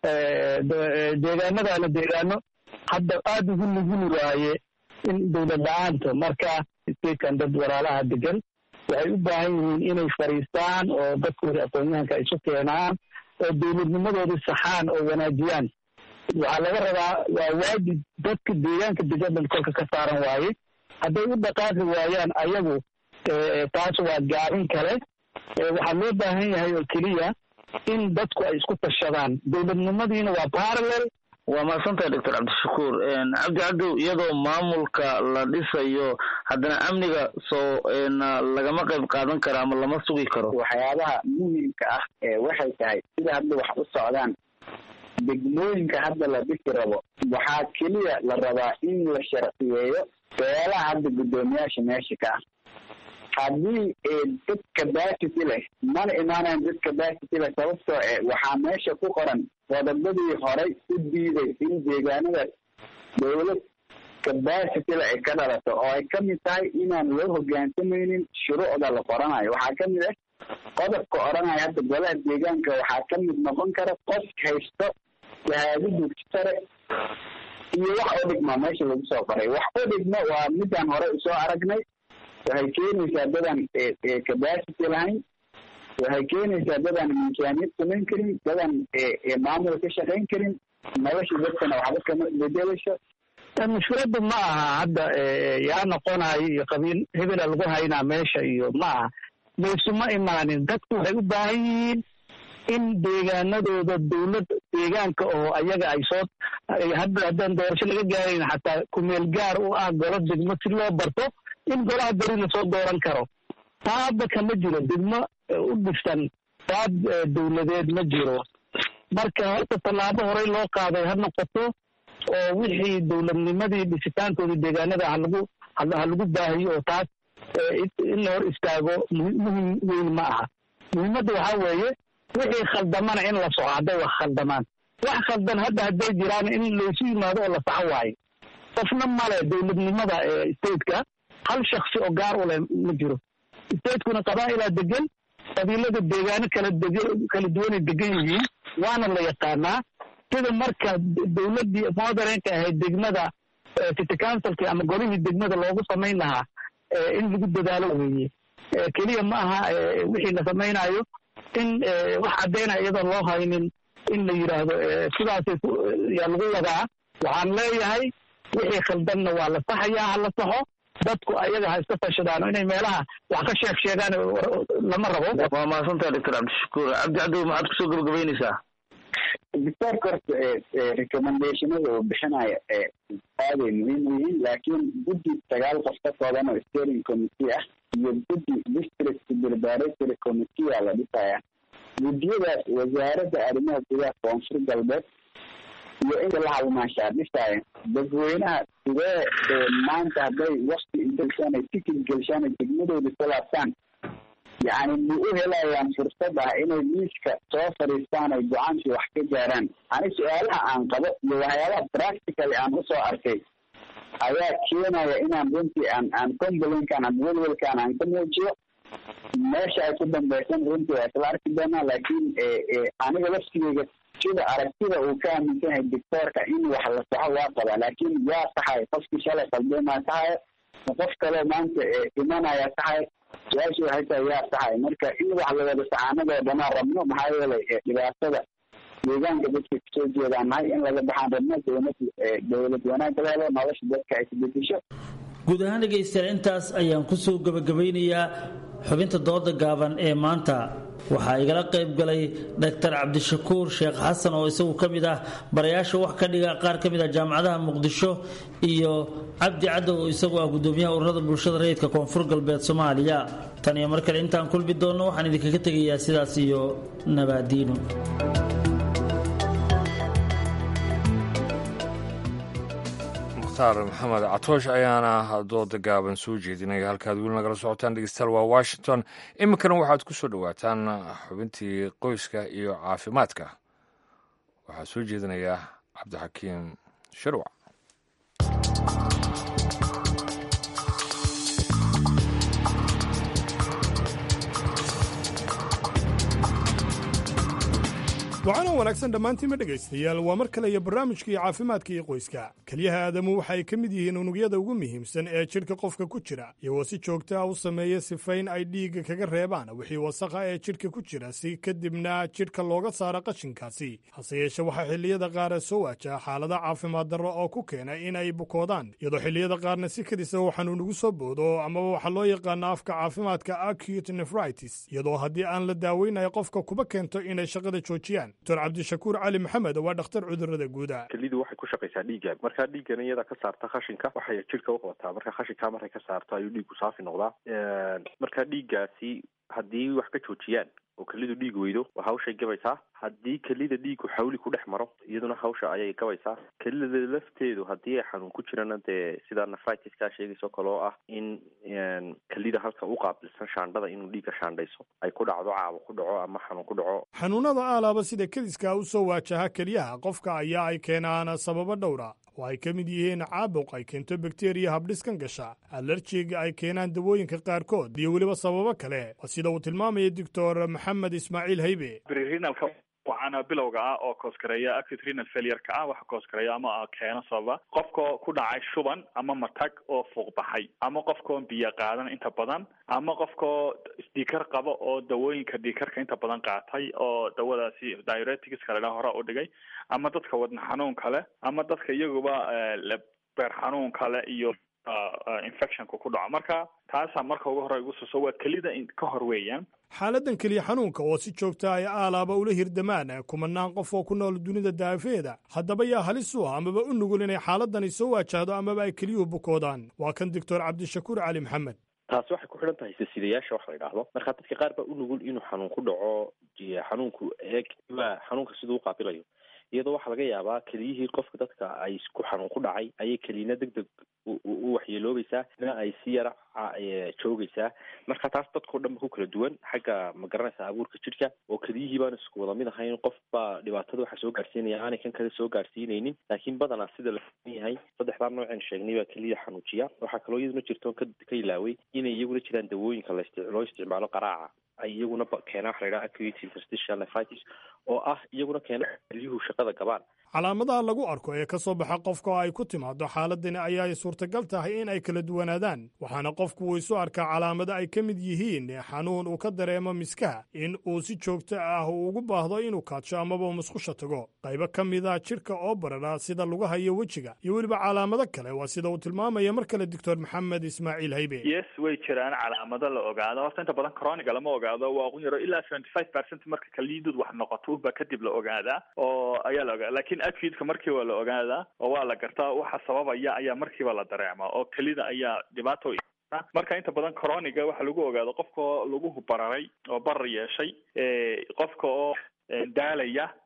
deegaanadana deegaano hadda aada ugu nuguli waaye in dowlad la-aanto marka statekan dad walaalaha degan waxay u baahan yihiin inay fadhiistaan oo dadkooda aqoon-yahanka isu keenaan oo dowladnimadoodii saxaan oo wanaajiyaan waxaa laga rabaa waa waajib dadka deegaanka degan kolka ka saaran waaye hadday u dhaqaaqi waayaan ayagu taas waa gaabin kale waxaa loo baahan yahay oo keliya in dadku ay isku tashadaan dowladnimadiina waa parallel waa mahadsantahay doctor cabdishakuur cabdi cadow iyadoo maamulka la dhisayo haddana amniga soo lagama qayb qaadan karo ama lama sugi karo waxyaabaha muhimka ah waxay tahay sida hadda wax u socdaan degmooyinka hadda la dhisi rabo waxaa keliya la rabaa in la sharciyeeyo beelaha hadda guddoomiyaasha meesha ka ah haddii dad capacity leh mana imaanayan dad capacity leh sababtoo e waxaa meesha ku qoran qodobadii horay u diiday in deegaanadaas dowlad capacity leh ay ka dhalato oo ay kamid tahay inaan loo hogaansamaynin shuruucda la qoranayo waxaa kamid ah qodobka odhanaya hadda golaha deegaanka waxaa kamid noqon kara qof haysto shahaado dugsi sare iyo wax u dhigma meesha lagu soo qoray wax u dhigma waa midaan hore usoo aragnay waxay keenaysaa dadaan capacity lahayn waxay keenaysaa dadaan miisaaniyad samayn karin dadaan maamul ka shaqayn karin nolosha dadkana waxba kama bedelayso mushkiladda ma aha hadda yaa noqonayo iyo qabiil hebela lagu haynaa meesha iyo ma aha maysuma imaanin dadku waxay u baahan yihiin in deegaanadooda dowlad deegaanka oo ayaga ay soo hadda haddaan doorasho laga gaarayn xataa kumeel gaar u ah golo degmo si loo barto in golaha beri lasoo dooran karo taa hadda kama jiro degmo u dhisan qaab dowladeed ma jiro marka horta tallaabo horey loo qaaday ha noqoto oo wixii dowladnimadii dhisitaankoodii deegaanada halagu ha lagu baahiyo oo taas in la hor istaago muhim weyn ma aha muhiimadda waxaa weeye wixii khaldamana in la soco hadday wax khaldamaan wax khaldan hadda hadday jiraan in laysu yimaado oo la saxo waayo qofna male dowladnimada stateka hal shaksi oo gaar u leh ma jiro statekuna qabaa'ilaa degan qabiilada deegaano kala deg kala duwanay degan yihiin waana la yaqaanaa sida marka dowladdii modernka ahayd degmada city councilki ama golihii degmada loogu samayn lahaa in lagu dadaalo weeye keliya ma aha wixii la samaynayo in wax caddaynaya iyadoon loo haynin in la yidhaahdo sidaasay yaa lagu wadaa waxaan leeyahay wixii khaldanna waa la saxayaa ha la saxo dadku ayaga ha iska tashadaano inay meelaha wax ka sheeg sheegaan lama rabo waa mahadsantaha doctor cabdishakuur cabdi cadow maxaad kusoo gabagabaynaysaa doctorka horta recommendationada uu bixinayo aaday muhiim u yihiin laakiin guddi sagaal qof ka kooban oo steering committee ah iyo guddi district preparatory committee aa la dhisaya guddiyadaas wasaaradda arrimaha gudaha koonfur galbeed iyo inta la halmaashaa dhisaya dadweynaha sidee maanta hadday wakti inta gashaan ay tikid gelshaan ay degmadooda ku laabtaan yacni ma u helayaan fursad ah inay miiska soo fadhiistaan ay go-aankii wax ka gaaraan ani su-aalaha aan qabo iyo waxyaabaha practically aan usoo arkay ayaa keenaya inaan runtii aan aan complainkan ama welwelkan aan ka muujiyo meesha ay ku dambeysan runtii waa isla arki doonaa laakiin aniga laftigeyga sida aragtida uu ka aaminsan yahay doctoorka in wax la saxo waa qabaa laakiin yaa saxay qofkii shalay qaldeemaa saxay ma qof kaleo maanta imanaya saxay su-aasha waxay tahay yaa saxay marka in wax la wada saxaanadoo dhanaa rabno maxaa yeelay dhibaatada deegaanka dadka kasoo jeedaan nahay in laga baxaan rabno dowlad dowlad wanaag la helo nolosha dadka ay isbedesho guud ahaan dhegaystayaal intaas ayaan kusoo gabagabeynayaa xubinta dooda gaaban ee maanta waxaa igala qayb galay dr cabdishakuur sheekh xasan oo isagu ka mid ah barayaasha wax ka dhiga qaar ka mid ah jaamacadaha muqdisho iyo cabdi caddow oo isagu ah gudoomiyaha ururada bulshada rayidka koonfur galbeed soomaaliya tan iyo mar kale intaan kulmi doonno waxaan idinkaga tegayaa sidaas iyo nabaadiino mukhtaar maxamed catoosh ayaana dooda gaaban soo jeedinaya halkaad weli nagala socotaan dhegeystayaal waa washington iminkana waxaad ku soo dhowaataan xubintii qoyska iyo caafimaadka waxaa soo jeedinaya cabdixakiim shirwac waxaana wanaagsan dhammaantiinma dhegaystayaal waa mar kale iyo barnaamijkii caafimaadka iyo qoyska keliyaha aadamu waxa ay ka mid yihiin unugyada ugu muhiimsan ee jidhka qofka ku jira iyagoo si joogta ah u sameeya sifayn ay dhiigga kaga reebaan wixii wasakha ee jidhka ku jira si kadibna jidhka looga saaro qashinkaasi hase yeeshe waxaa xilliyada qaar soo waajaha xaalada caafimaad darro oo ku keena in ay bukoodaan iyadoo xilliyada qaarna si kadisa uu xanuun ugu soo boodo amaba waxaa loo yaqaana afka caafimaadka acute nefritis iyadoo haddii aan la daaweynayo qofka kuba keento inay shaqada joojiyaan dr cabdishakuur cali maxamed waa dhakhtar cudurada guuda kelidu waxay ku shaqaysaa dhiigga markaa dhiiggan iyada ka saarta khashinka waxay jidhka uqabataa marka khashinkaa markay ka saarto ayuu dhiiggu saafi noqdaa marka dhiiggaasi haddii wax ka joojiyaan oo kelidu dhiig weydo waa hawshay gabaysaa haddii kelida dhiigu xawli ku dhex maro iyaduna hawsha ayay gabaysaa kelida lafteedu haddii ay xanuun ku jirana dee sida nefritiskaa sheegayso kale oo ah in kelida halka u qaabilsan shaandhada inuu dhiigga shaandhayso ay ku dhacdo caabo ku dhaco ama xanuun ku dhaco xanuunada aalaaba sida kediska u soo waajaha keliyaha qofka ayaa ay keenaan sababo dhowra oo ay ka mid yihiin caabuq ay keento bakteriya habdhiskan gasha alerjiga ay keenaan dawooyinka qaarkood iyo weliba sababo kale sida uu tilmaamaya doctor maxamed ismaaciil haybe waxaana bilowga ah oo kooskareeya acute renal failure-ka ah waxa kooskareeya ama keeno sababa qofka ku dhacay shuban ama matag oo fuuq baxay ama qofkaoo biyo qaadan inta badan ama qofkaoo dhiikar qaba oo dawooyinka dhiikarka inta badan qaatay oo dawadaasi diuretics ladhaa hore u dhigay ama dadka wadna xanuun kale ama dadka iyaguba beer xanuun kale iyo infectionka ku dhaco marka taasaa marka ugu hore igu suso waa kelida ka hor weeyaan xaaladdan keliya xanuunka oo si joogta ay aalaaba ula hirdamaan kumanaan qof oo ku nool dunida daafeeda haddaba yaa halis u ah amaba u nugul inay xaaladani soo waajahdo amaba ay keliyuhu bukoodaan waa kan doctor cabdishakuur cali maxamed taasi waxay ku xidhan tahay silsilayaasha waxa la yidhaahdo marka dadka qaar baa u nugul inuu xanuun ku dhaco xanuunku eeg waa xanuunka siduu u qaabilayo iyadoo waxaa laga yaabaa keliyihii qofka dadka ay ku xanuun ku dhacay ayay keliyina deg deg u waxyeeloobaysaa ina ay si yara joogaysaa marka taas dadkao dhan ba ku kala duwan xagga ma garanaysa abuurka jidhka oo keliyihii baan isku wada mid ahayn qof baa dhibaatada waxa soo gaarsiinaya aanay kan kale soo gaarsiinaynin laakiin badanaa sida la yahay saddexdaa nooceen sheegnay baa keliyada xanuujiya waxaa kaloo iyaduna jirto ka ka ilaaway inay iyaguna jiraan dawooyinka la loo isticmaalo qaraaca ay iyaguna keenaan waxa la yidhaha acute interstitial nephritis oo ah iyaguna keena keliyuhu shaqada gabaan calaamadaha lagu arko ee ka soo baxa qofka oo ay ku timaado xaaladani ayaa suurtagal tahay in ay kala duwanaadaan waxaana qofku uu isu arkaa calaamado ay ka mid yihiin xanuun uu ka dareemo miskaha in uu si joogto ah uu ugu baahdo inuu kaadsho amaba uu musqusha tago qaybo ka mida jidhka oo barara sida lugaha iyo wejiga iyo weliba calaamado kale waa sida uu tilmaamaya mar kale doctor maxamed ismaaciil haybe yes way jiraan calaamado la ogaado horta inta badan coroniga lama ogaado waa ugu yaro ilaa seventy five percent marka kaliidud wax noqoto baa kadib la ogaadaa oo ayaa la ogaada lakin acudka markii waa la ogaadaa oo waa la gartaa waxa sababaya ayaa markiiba la dareemaa oo kelida ayaa dhibaato marka inta badan coroniga waxaa lagu ogaado qofka laguhu bararay oo barar yeeshay qofka oo daalaya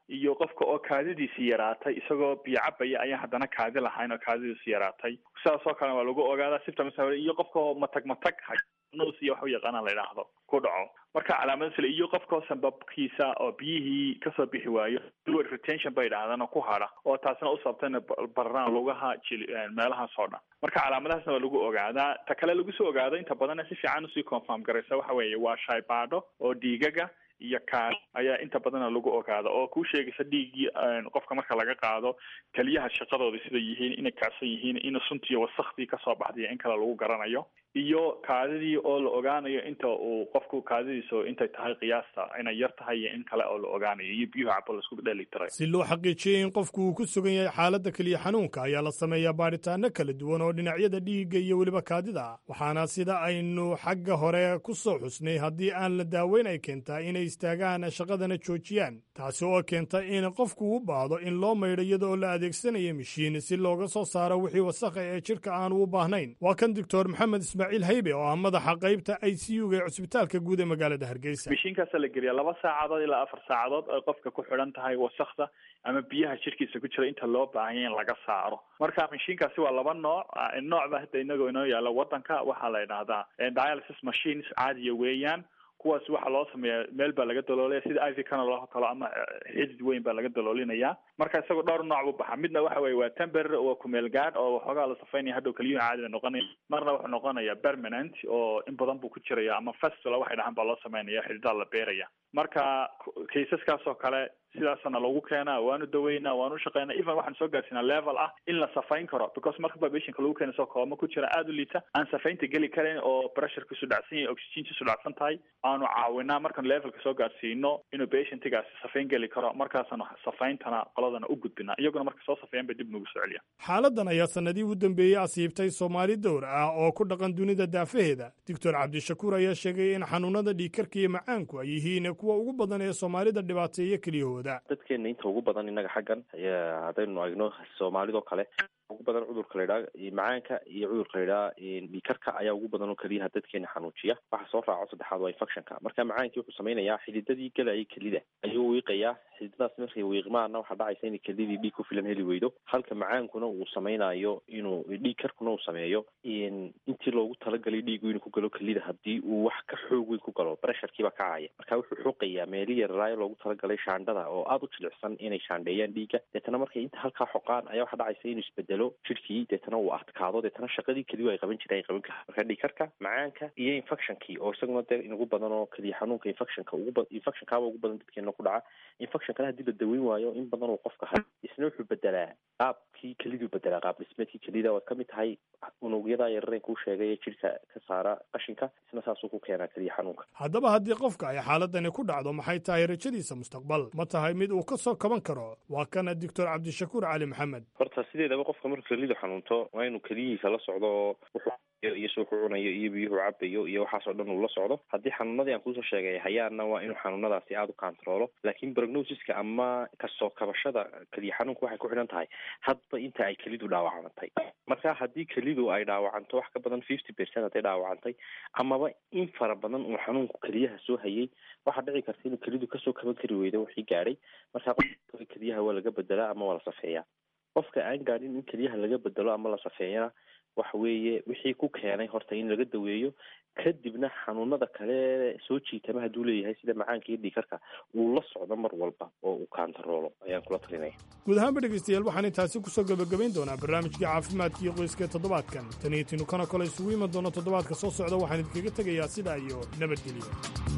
iyo qofka oo kaadidiisi yaraatay isagoo biyo cabaya ayaan haddana kaadi lahayn oo kaadidiisi yaraatay sidaas oo kalena waa lagu ogaadaa symptoms iyo qofka oo matag matag nus iyo wax u yaqaana la yidhaahdo ku dhaco marka calaamada sile iyo qofka oo sanbabkiisa oo biyihii kasoo bixi waayo fluid retention bay yidhahdaan oo ku hadha oo taasina u sababta ina bararaan lugaha jili meelahaas oo dhan marka calaamadahaasna waa lagu ogaadaa ta kale lagu soo ogaado inta badan si fiican usii confirm garaysa waxa weeye waa shaybaadho oo dhiigaga iyo kaad ayaa inta badana lagu ogaada oo kuu sheegaysa dhiiggii qofka marka laga qaado keliyaha shaqadooda sida yihiin inay kacsan yihiin in suntiiyo wasakhdii kasoo baxday in kale lagu garanayo iyo kaadidii oo la ogaanayo inta uu qofku kaadidiisa intay tahay qiyaasta inay yar tahay iyo in kale oo la ogaanayo iyo biyuhu cabo laisku dheeli tiray si loo xaqiijiyey in qofku uu ku sugan yahay xaaladda keliya xanuunka ayaa la sameeyaa baadhitaano kala duwan oo dhinacyada dhiigga iyo weliba kaadida ah waxaana sida aynu xagga hore ku soo xusnay haddii aan la daaweyn ay keentaa inay istaagaan shaqadana joojiyaan taasi oo keenta in qofku u baahdo in loo maydho iyada oo la adeegsanayo mishiin si looga soo saaro wixii wasakha ee jidhka aanu u baahnayn waa kan doctor maxamed ismaaciil haybe oo ah madaxa qaybta i c u ga ee cusbitaalka guud ee magaalada hargeysa mishiinkaasa la geliya laba saacadood ilaa afar saacadood ay qofka ku xidhan tahay wasakda ama biyaha jirkiisa ku jira inta loo baahanya in laga saaro marka mishiinkaasi waa laba nooc nooc ba hadda inagoo inoo yaalla wadanka waxaa la yidhaahdaa dialysis machines caadiya weeyaan kuwaas waxaa loo sameeyaa meel baa laga daloolaya sida iv canal oo kale ama xidid weyn baa laga daloolinayaa marka isagoo dhowr nooc buu baxaa midna waxa weye waa temporary waa kumeel gaadh oo waxoogaa la safaynaya hadhow keliyuhu caadi bay noqonaya marna wuxuu noqonaya permanent oo in badan buu ku jiraya ama festula waxay dhahaan baa loo sameynaya xididaa la beeraya marka kaysaskaas oo kale sidaasana lagu keenaa waanu daweynaa waanu shaqeynaa even waxaan soo gaarsiinaa level ah in la safayn karo because marka babationka lagu keena soo kooma ku jira aada u liita aan safaynta geli karayn oo pressurekiisu dhacsan yahay oxygenkiisu dhacsan tahay aanu caawinaa markaan levelka soo gaarsiino inuu patientigaasi safayn geli karo markaasanu safayntana qoladana u gudbinaa iyaguna marka soo safeeyaan bay dib nagu soo celiya xaaladan ayaa sanadii u dambeeyey asiibtay soomaali dowr ah oo ku dhaqan dunida daafaheeda doctor cabdishakuur ayaa sheegay in xanuunada dhiigkarka iyo macaanku ay yihiin kuwa ugu badan ee soomaalida dhibaateeya keliyahooda dadkeena inta ugu badan innaga xaggan haddaynu egno soomaalidoo kale ugu badan cudurka la yidhaha macaanka iyo cudurka la yidhaha dhiikarka ayaa ugu badan oo keliyaha dadkeena xanuujiya waxa soo raaco saddexaad waa infectionka marka macaankii wuxuu samaynayaa xididadii galayay kelida ayuu wiiqayaa xididadaas markay wiiqmaana waxaa dhacaysa inay kelidii dhiig ku filan heli weydo halka macaankuna uu samaynayo inuu dhiig karkuna uu sameeyo intii loogu talagalay dhiigu inuu ku galo kelida haddii uu wax ka xoog weyn ku galo bresharkiibaa kacaya marka wuxuu xoqayaa meeli yararaayo loogu talagalay shaandhada oo aada u jilicsan inay shaandheeyaan dhiigga deetana markay inta halkaa xoqaan ayaa waxaa dhacaysa inuu isbedelo jirkii deetana uu adkaado deetana shaqadii keliyu ay qaban jireen ay qaban karaa marka dhiikarka macaanka iyo infectionkii oo isaguna dee inugu badan oo keliya xanuunka infectionka ugu ba infectionkaaba ugu badan dadkeena ku dhaca infectionkana haddii la daweyn waayo in badan uu qofka hay isna wuxuu bedelaa qaabkii keliduu bedelaa qaab dhismeedkii kelida waad kamid tahay unugyada yarareen kuu sheegay ee jirka ka saara qashinka isna saasuu ku keenaa keliya xanuunka haddaba haddii qofka ay xaaladani ku dhacdo maxay tahay rajadiisa mustaqbal ma tahay mid uu ka soo kaban karo waa kana doctor cabdishakuur cali maxamed horta sideedaba qofka markuu kelidu xanuunto waa inuu keliyihiisa la socdo oo wuxuu iyo si wuxuu cunayo iyo biyuhu cabayo iyo waxaas oo dhan uu la socdo haddii xanuunadii aan kuusoo sheegay hayaanna waa inuu xanuunadaasi aada u controlo laakiin prognosiska ama kasoo kabashada keliya xanuunka waxay ku xidhan tahay hadba inta ay kelidu dhaawacantay marka haddii kelidu ay dhaawacanto wax ka badan fifty percent hadday dhaawacantay amaba in fara badan uu xanuunku keliyaha soo hayay waxaa dhici karta inuu kelidu kasoo kaban kari weydo wixii gaadhay marka qofka keliyaha waa laga bedelaa ama waa la safeeyaa qofka aan gaadhin in keliyaha laga bedelo ama la safeeyana waxa weeye wixii ku keenay horta in laga daweeyo kadibna xanuunada kale soo jiitama hadduu leeyahay sida macaanka iyo dhiikarka uu la socdo mar walba oo uu kaantaroolo ayaan kula talinaya guud ahaanba dhegaystayaal waxaan intaasi kusoo gebagabayn doonaa barnaamijkii caafimaadka iyo qoyska toddobaadkan tan iyo tinukana kale isugu iman doono toddobaadka soo socda waxaan idinkaga tegayaa sidaa iyo nabadgelyo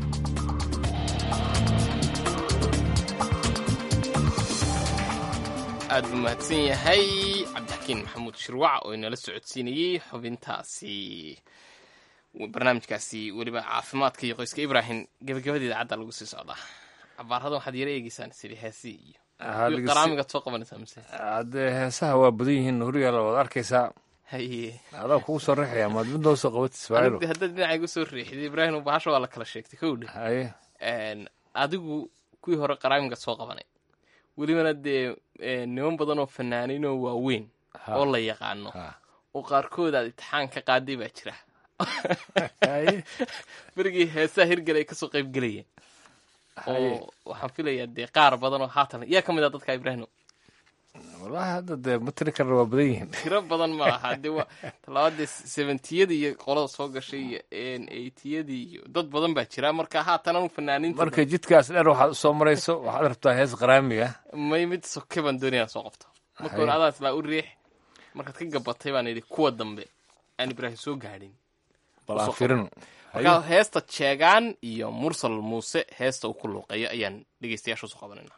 aad buu mahadsan yahay cabdixakiin maxamuud shirwac oo inala socodsiinayey xubintaasi barnaamijkaasi weliba caafimaadka iyo qoyska ibrahim gebagabadeeda cadda lagu sii socdaa cabaarada waxaad yara eegeysaan sidi heesi iyo qaraamigaad soo qabanaysaa mise haddee heesaha waa badan yihiin horiyaala waad arkaysaa haye adaa kugu soo riixaya maad mid noo soo qabatis faailu haddaad dhinacay gu soo riixday ibrahim bahasha waa la kala sheegtay kowdha haye adigu kuwii hore qaraamigaad soo qabanay welibana dee niman badan oo fanaaniin oo waaweyn oo la yaqaano oo qaarkood aad imtixaan ka qaaday baa jira berigii heesaha hirgel ay kasoo qayb gelayeen oo waxaan filayaa dee qaar badan oo haatan yaa ka mid ah dadka ibraahimo wallahi hadda dee ma tiri karna waa badan yihiin tiro badan ma aha dee waa talabaadee seventiyadii iyo qolada soo gashay iyo eightiyadii iyo dad badan baa jira marka haatan anu fanaaniinta marka jidkaas dheer waxaad usoo marayso waxaad rabtaa hees qaraami ah may mid soke baan doonaya soo qabto marka hore adaa islaa u riix markaad ka gabatay baan idhi kuwa dambe aan ibraahim soo gaadhin bal aan firin markaa heesta jeegaan iyo mursal muuse heesta uu ku luuqeeyo ayaan dhegeystayaasha usoo qabanayna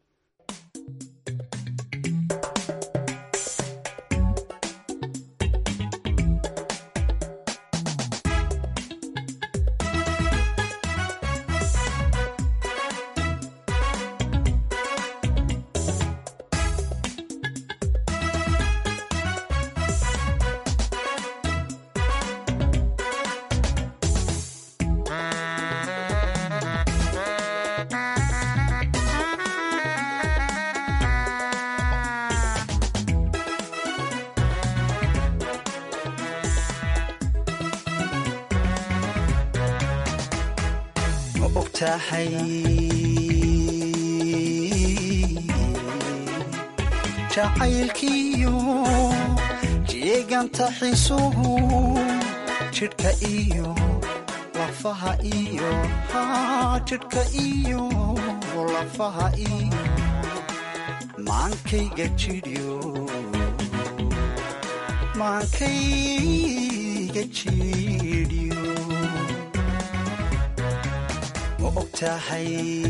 ma ogtahay jacaylkiiyo jeeganta xisuhu jidhka iyo lafaha iyo jidhka iyo lafaha iyo maankayga jidhyo maankayga jidhyo ma ogtahay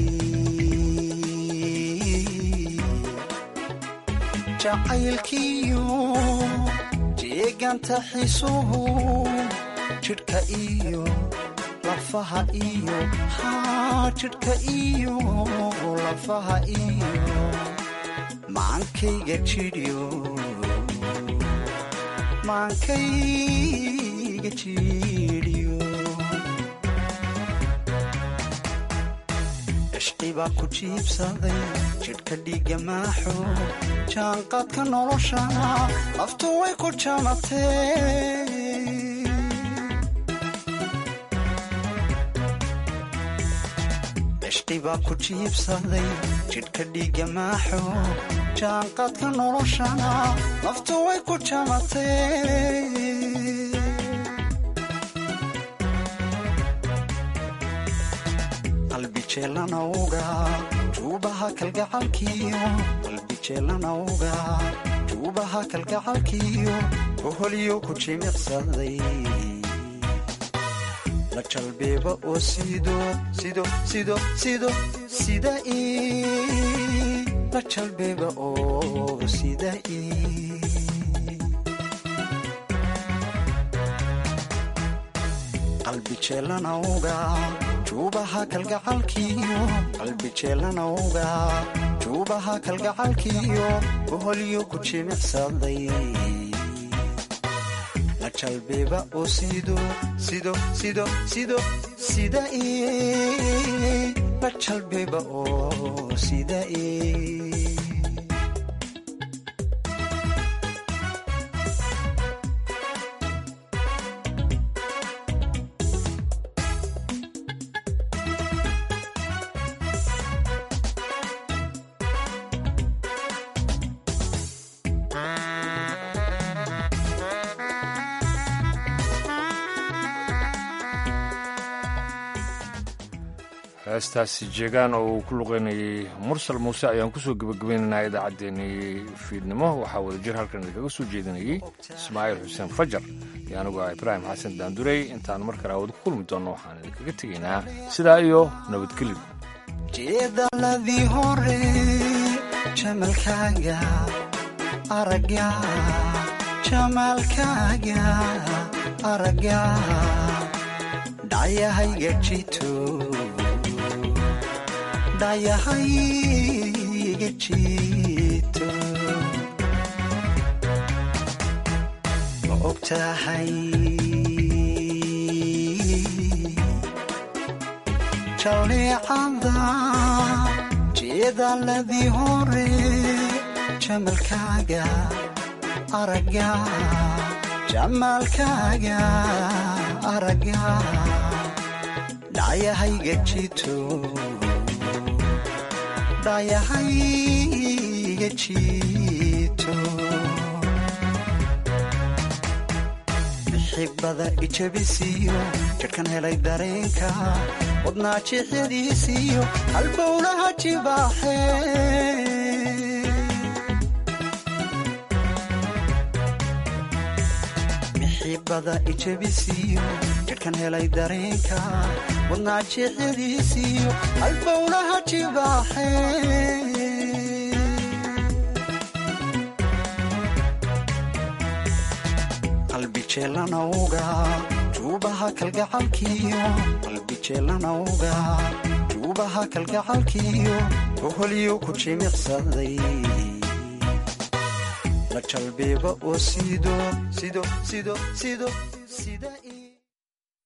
jacaylkiyo jeeganta xisuhu jidhka iyo lafaha iyo jidhka iyo lafaha iyo maankayga jidhyo maankayga jidhyo cishqibaa ku jiibsaday jidhka dhiigga maaxo jaanqaadka nolosha laftu way ku jamatee cishqibaa ku jiibsaday jidhka dhiigga maaxo jaanqaadka noloshana laftu way ku jamatee qalbijeelanawga juubaha kalgacalkiyo qalbijeelanawga juubaha kalgacalkiyo boholyo ku jimicsaday la jalbeeba oo sido sido sido sido sida i la jalbeeba oo sida i qalbijeelanawga juubaha kalgacalkiyo qalbijeelanawga juubaha kalgacalkiyo boholyo ku jimicsaday la jalbeeba oo sido sido sido sido sida i la jalbeeba oo sida i heestaasi jeegaan oo uu ku luqeynayay mursal muuse ayaan kusoo gebagabaynaynaa idaacaddeenii fiidnimo waxaa wadajir halkan idinkaga soo jeedinayay ismaaciil xuseen fajar iyo anigu ah ibraahim xasan daandurey intaan mar kale awad ku kulmi doonno waxaan idinkaga tegaynaa sidaa iyo nabadgelyo jeedaladii hore jamalkaaga aragga jamaalkaaga aragga dhayahayga jito dhayahayga jito ma ogtahay jaleecada jeedaladii hore jamalkaaga aragga jamaalkaaga aragga dhayahayga jito dhaayahayga jiito xibada ijabisiyo jidhkan helay dareenka wadnaa jixyadiisiyo halbowlaha jibaaxe xibada ijabisiyo jidhkan helay dareenka wadnaa jixyadiisiyo halbowlaha jibaaxe qalbijeelanawga juubaha kalgacalkiyo qalbijeelanawga juubaha kalgacalkiyo oholyo ku jimicsaday la jalbeeba oo sido sido sido sido sida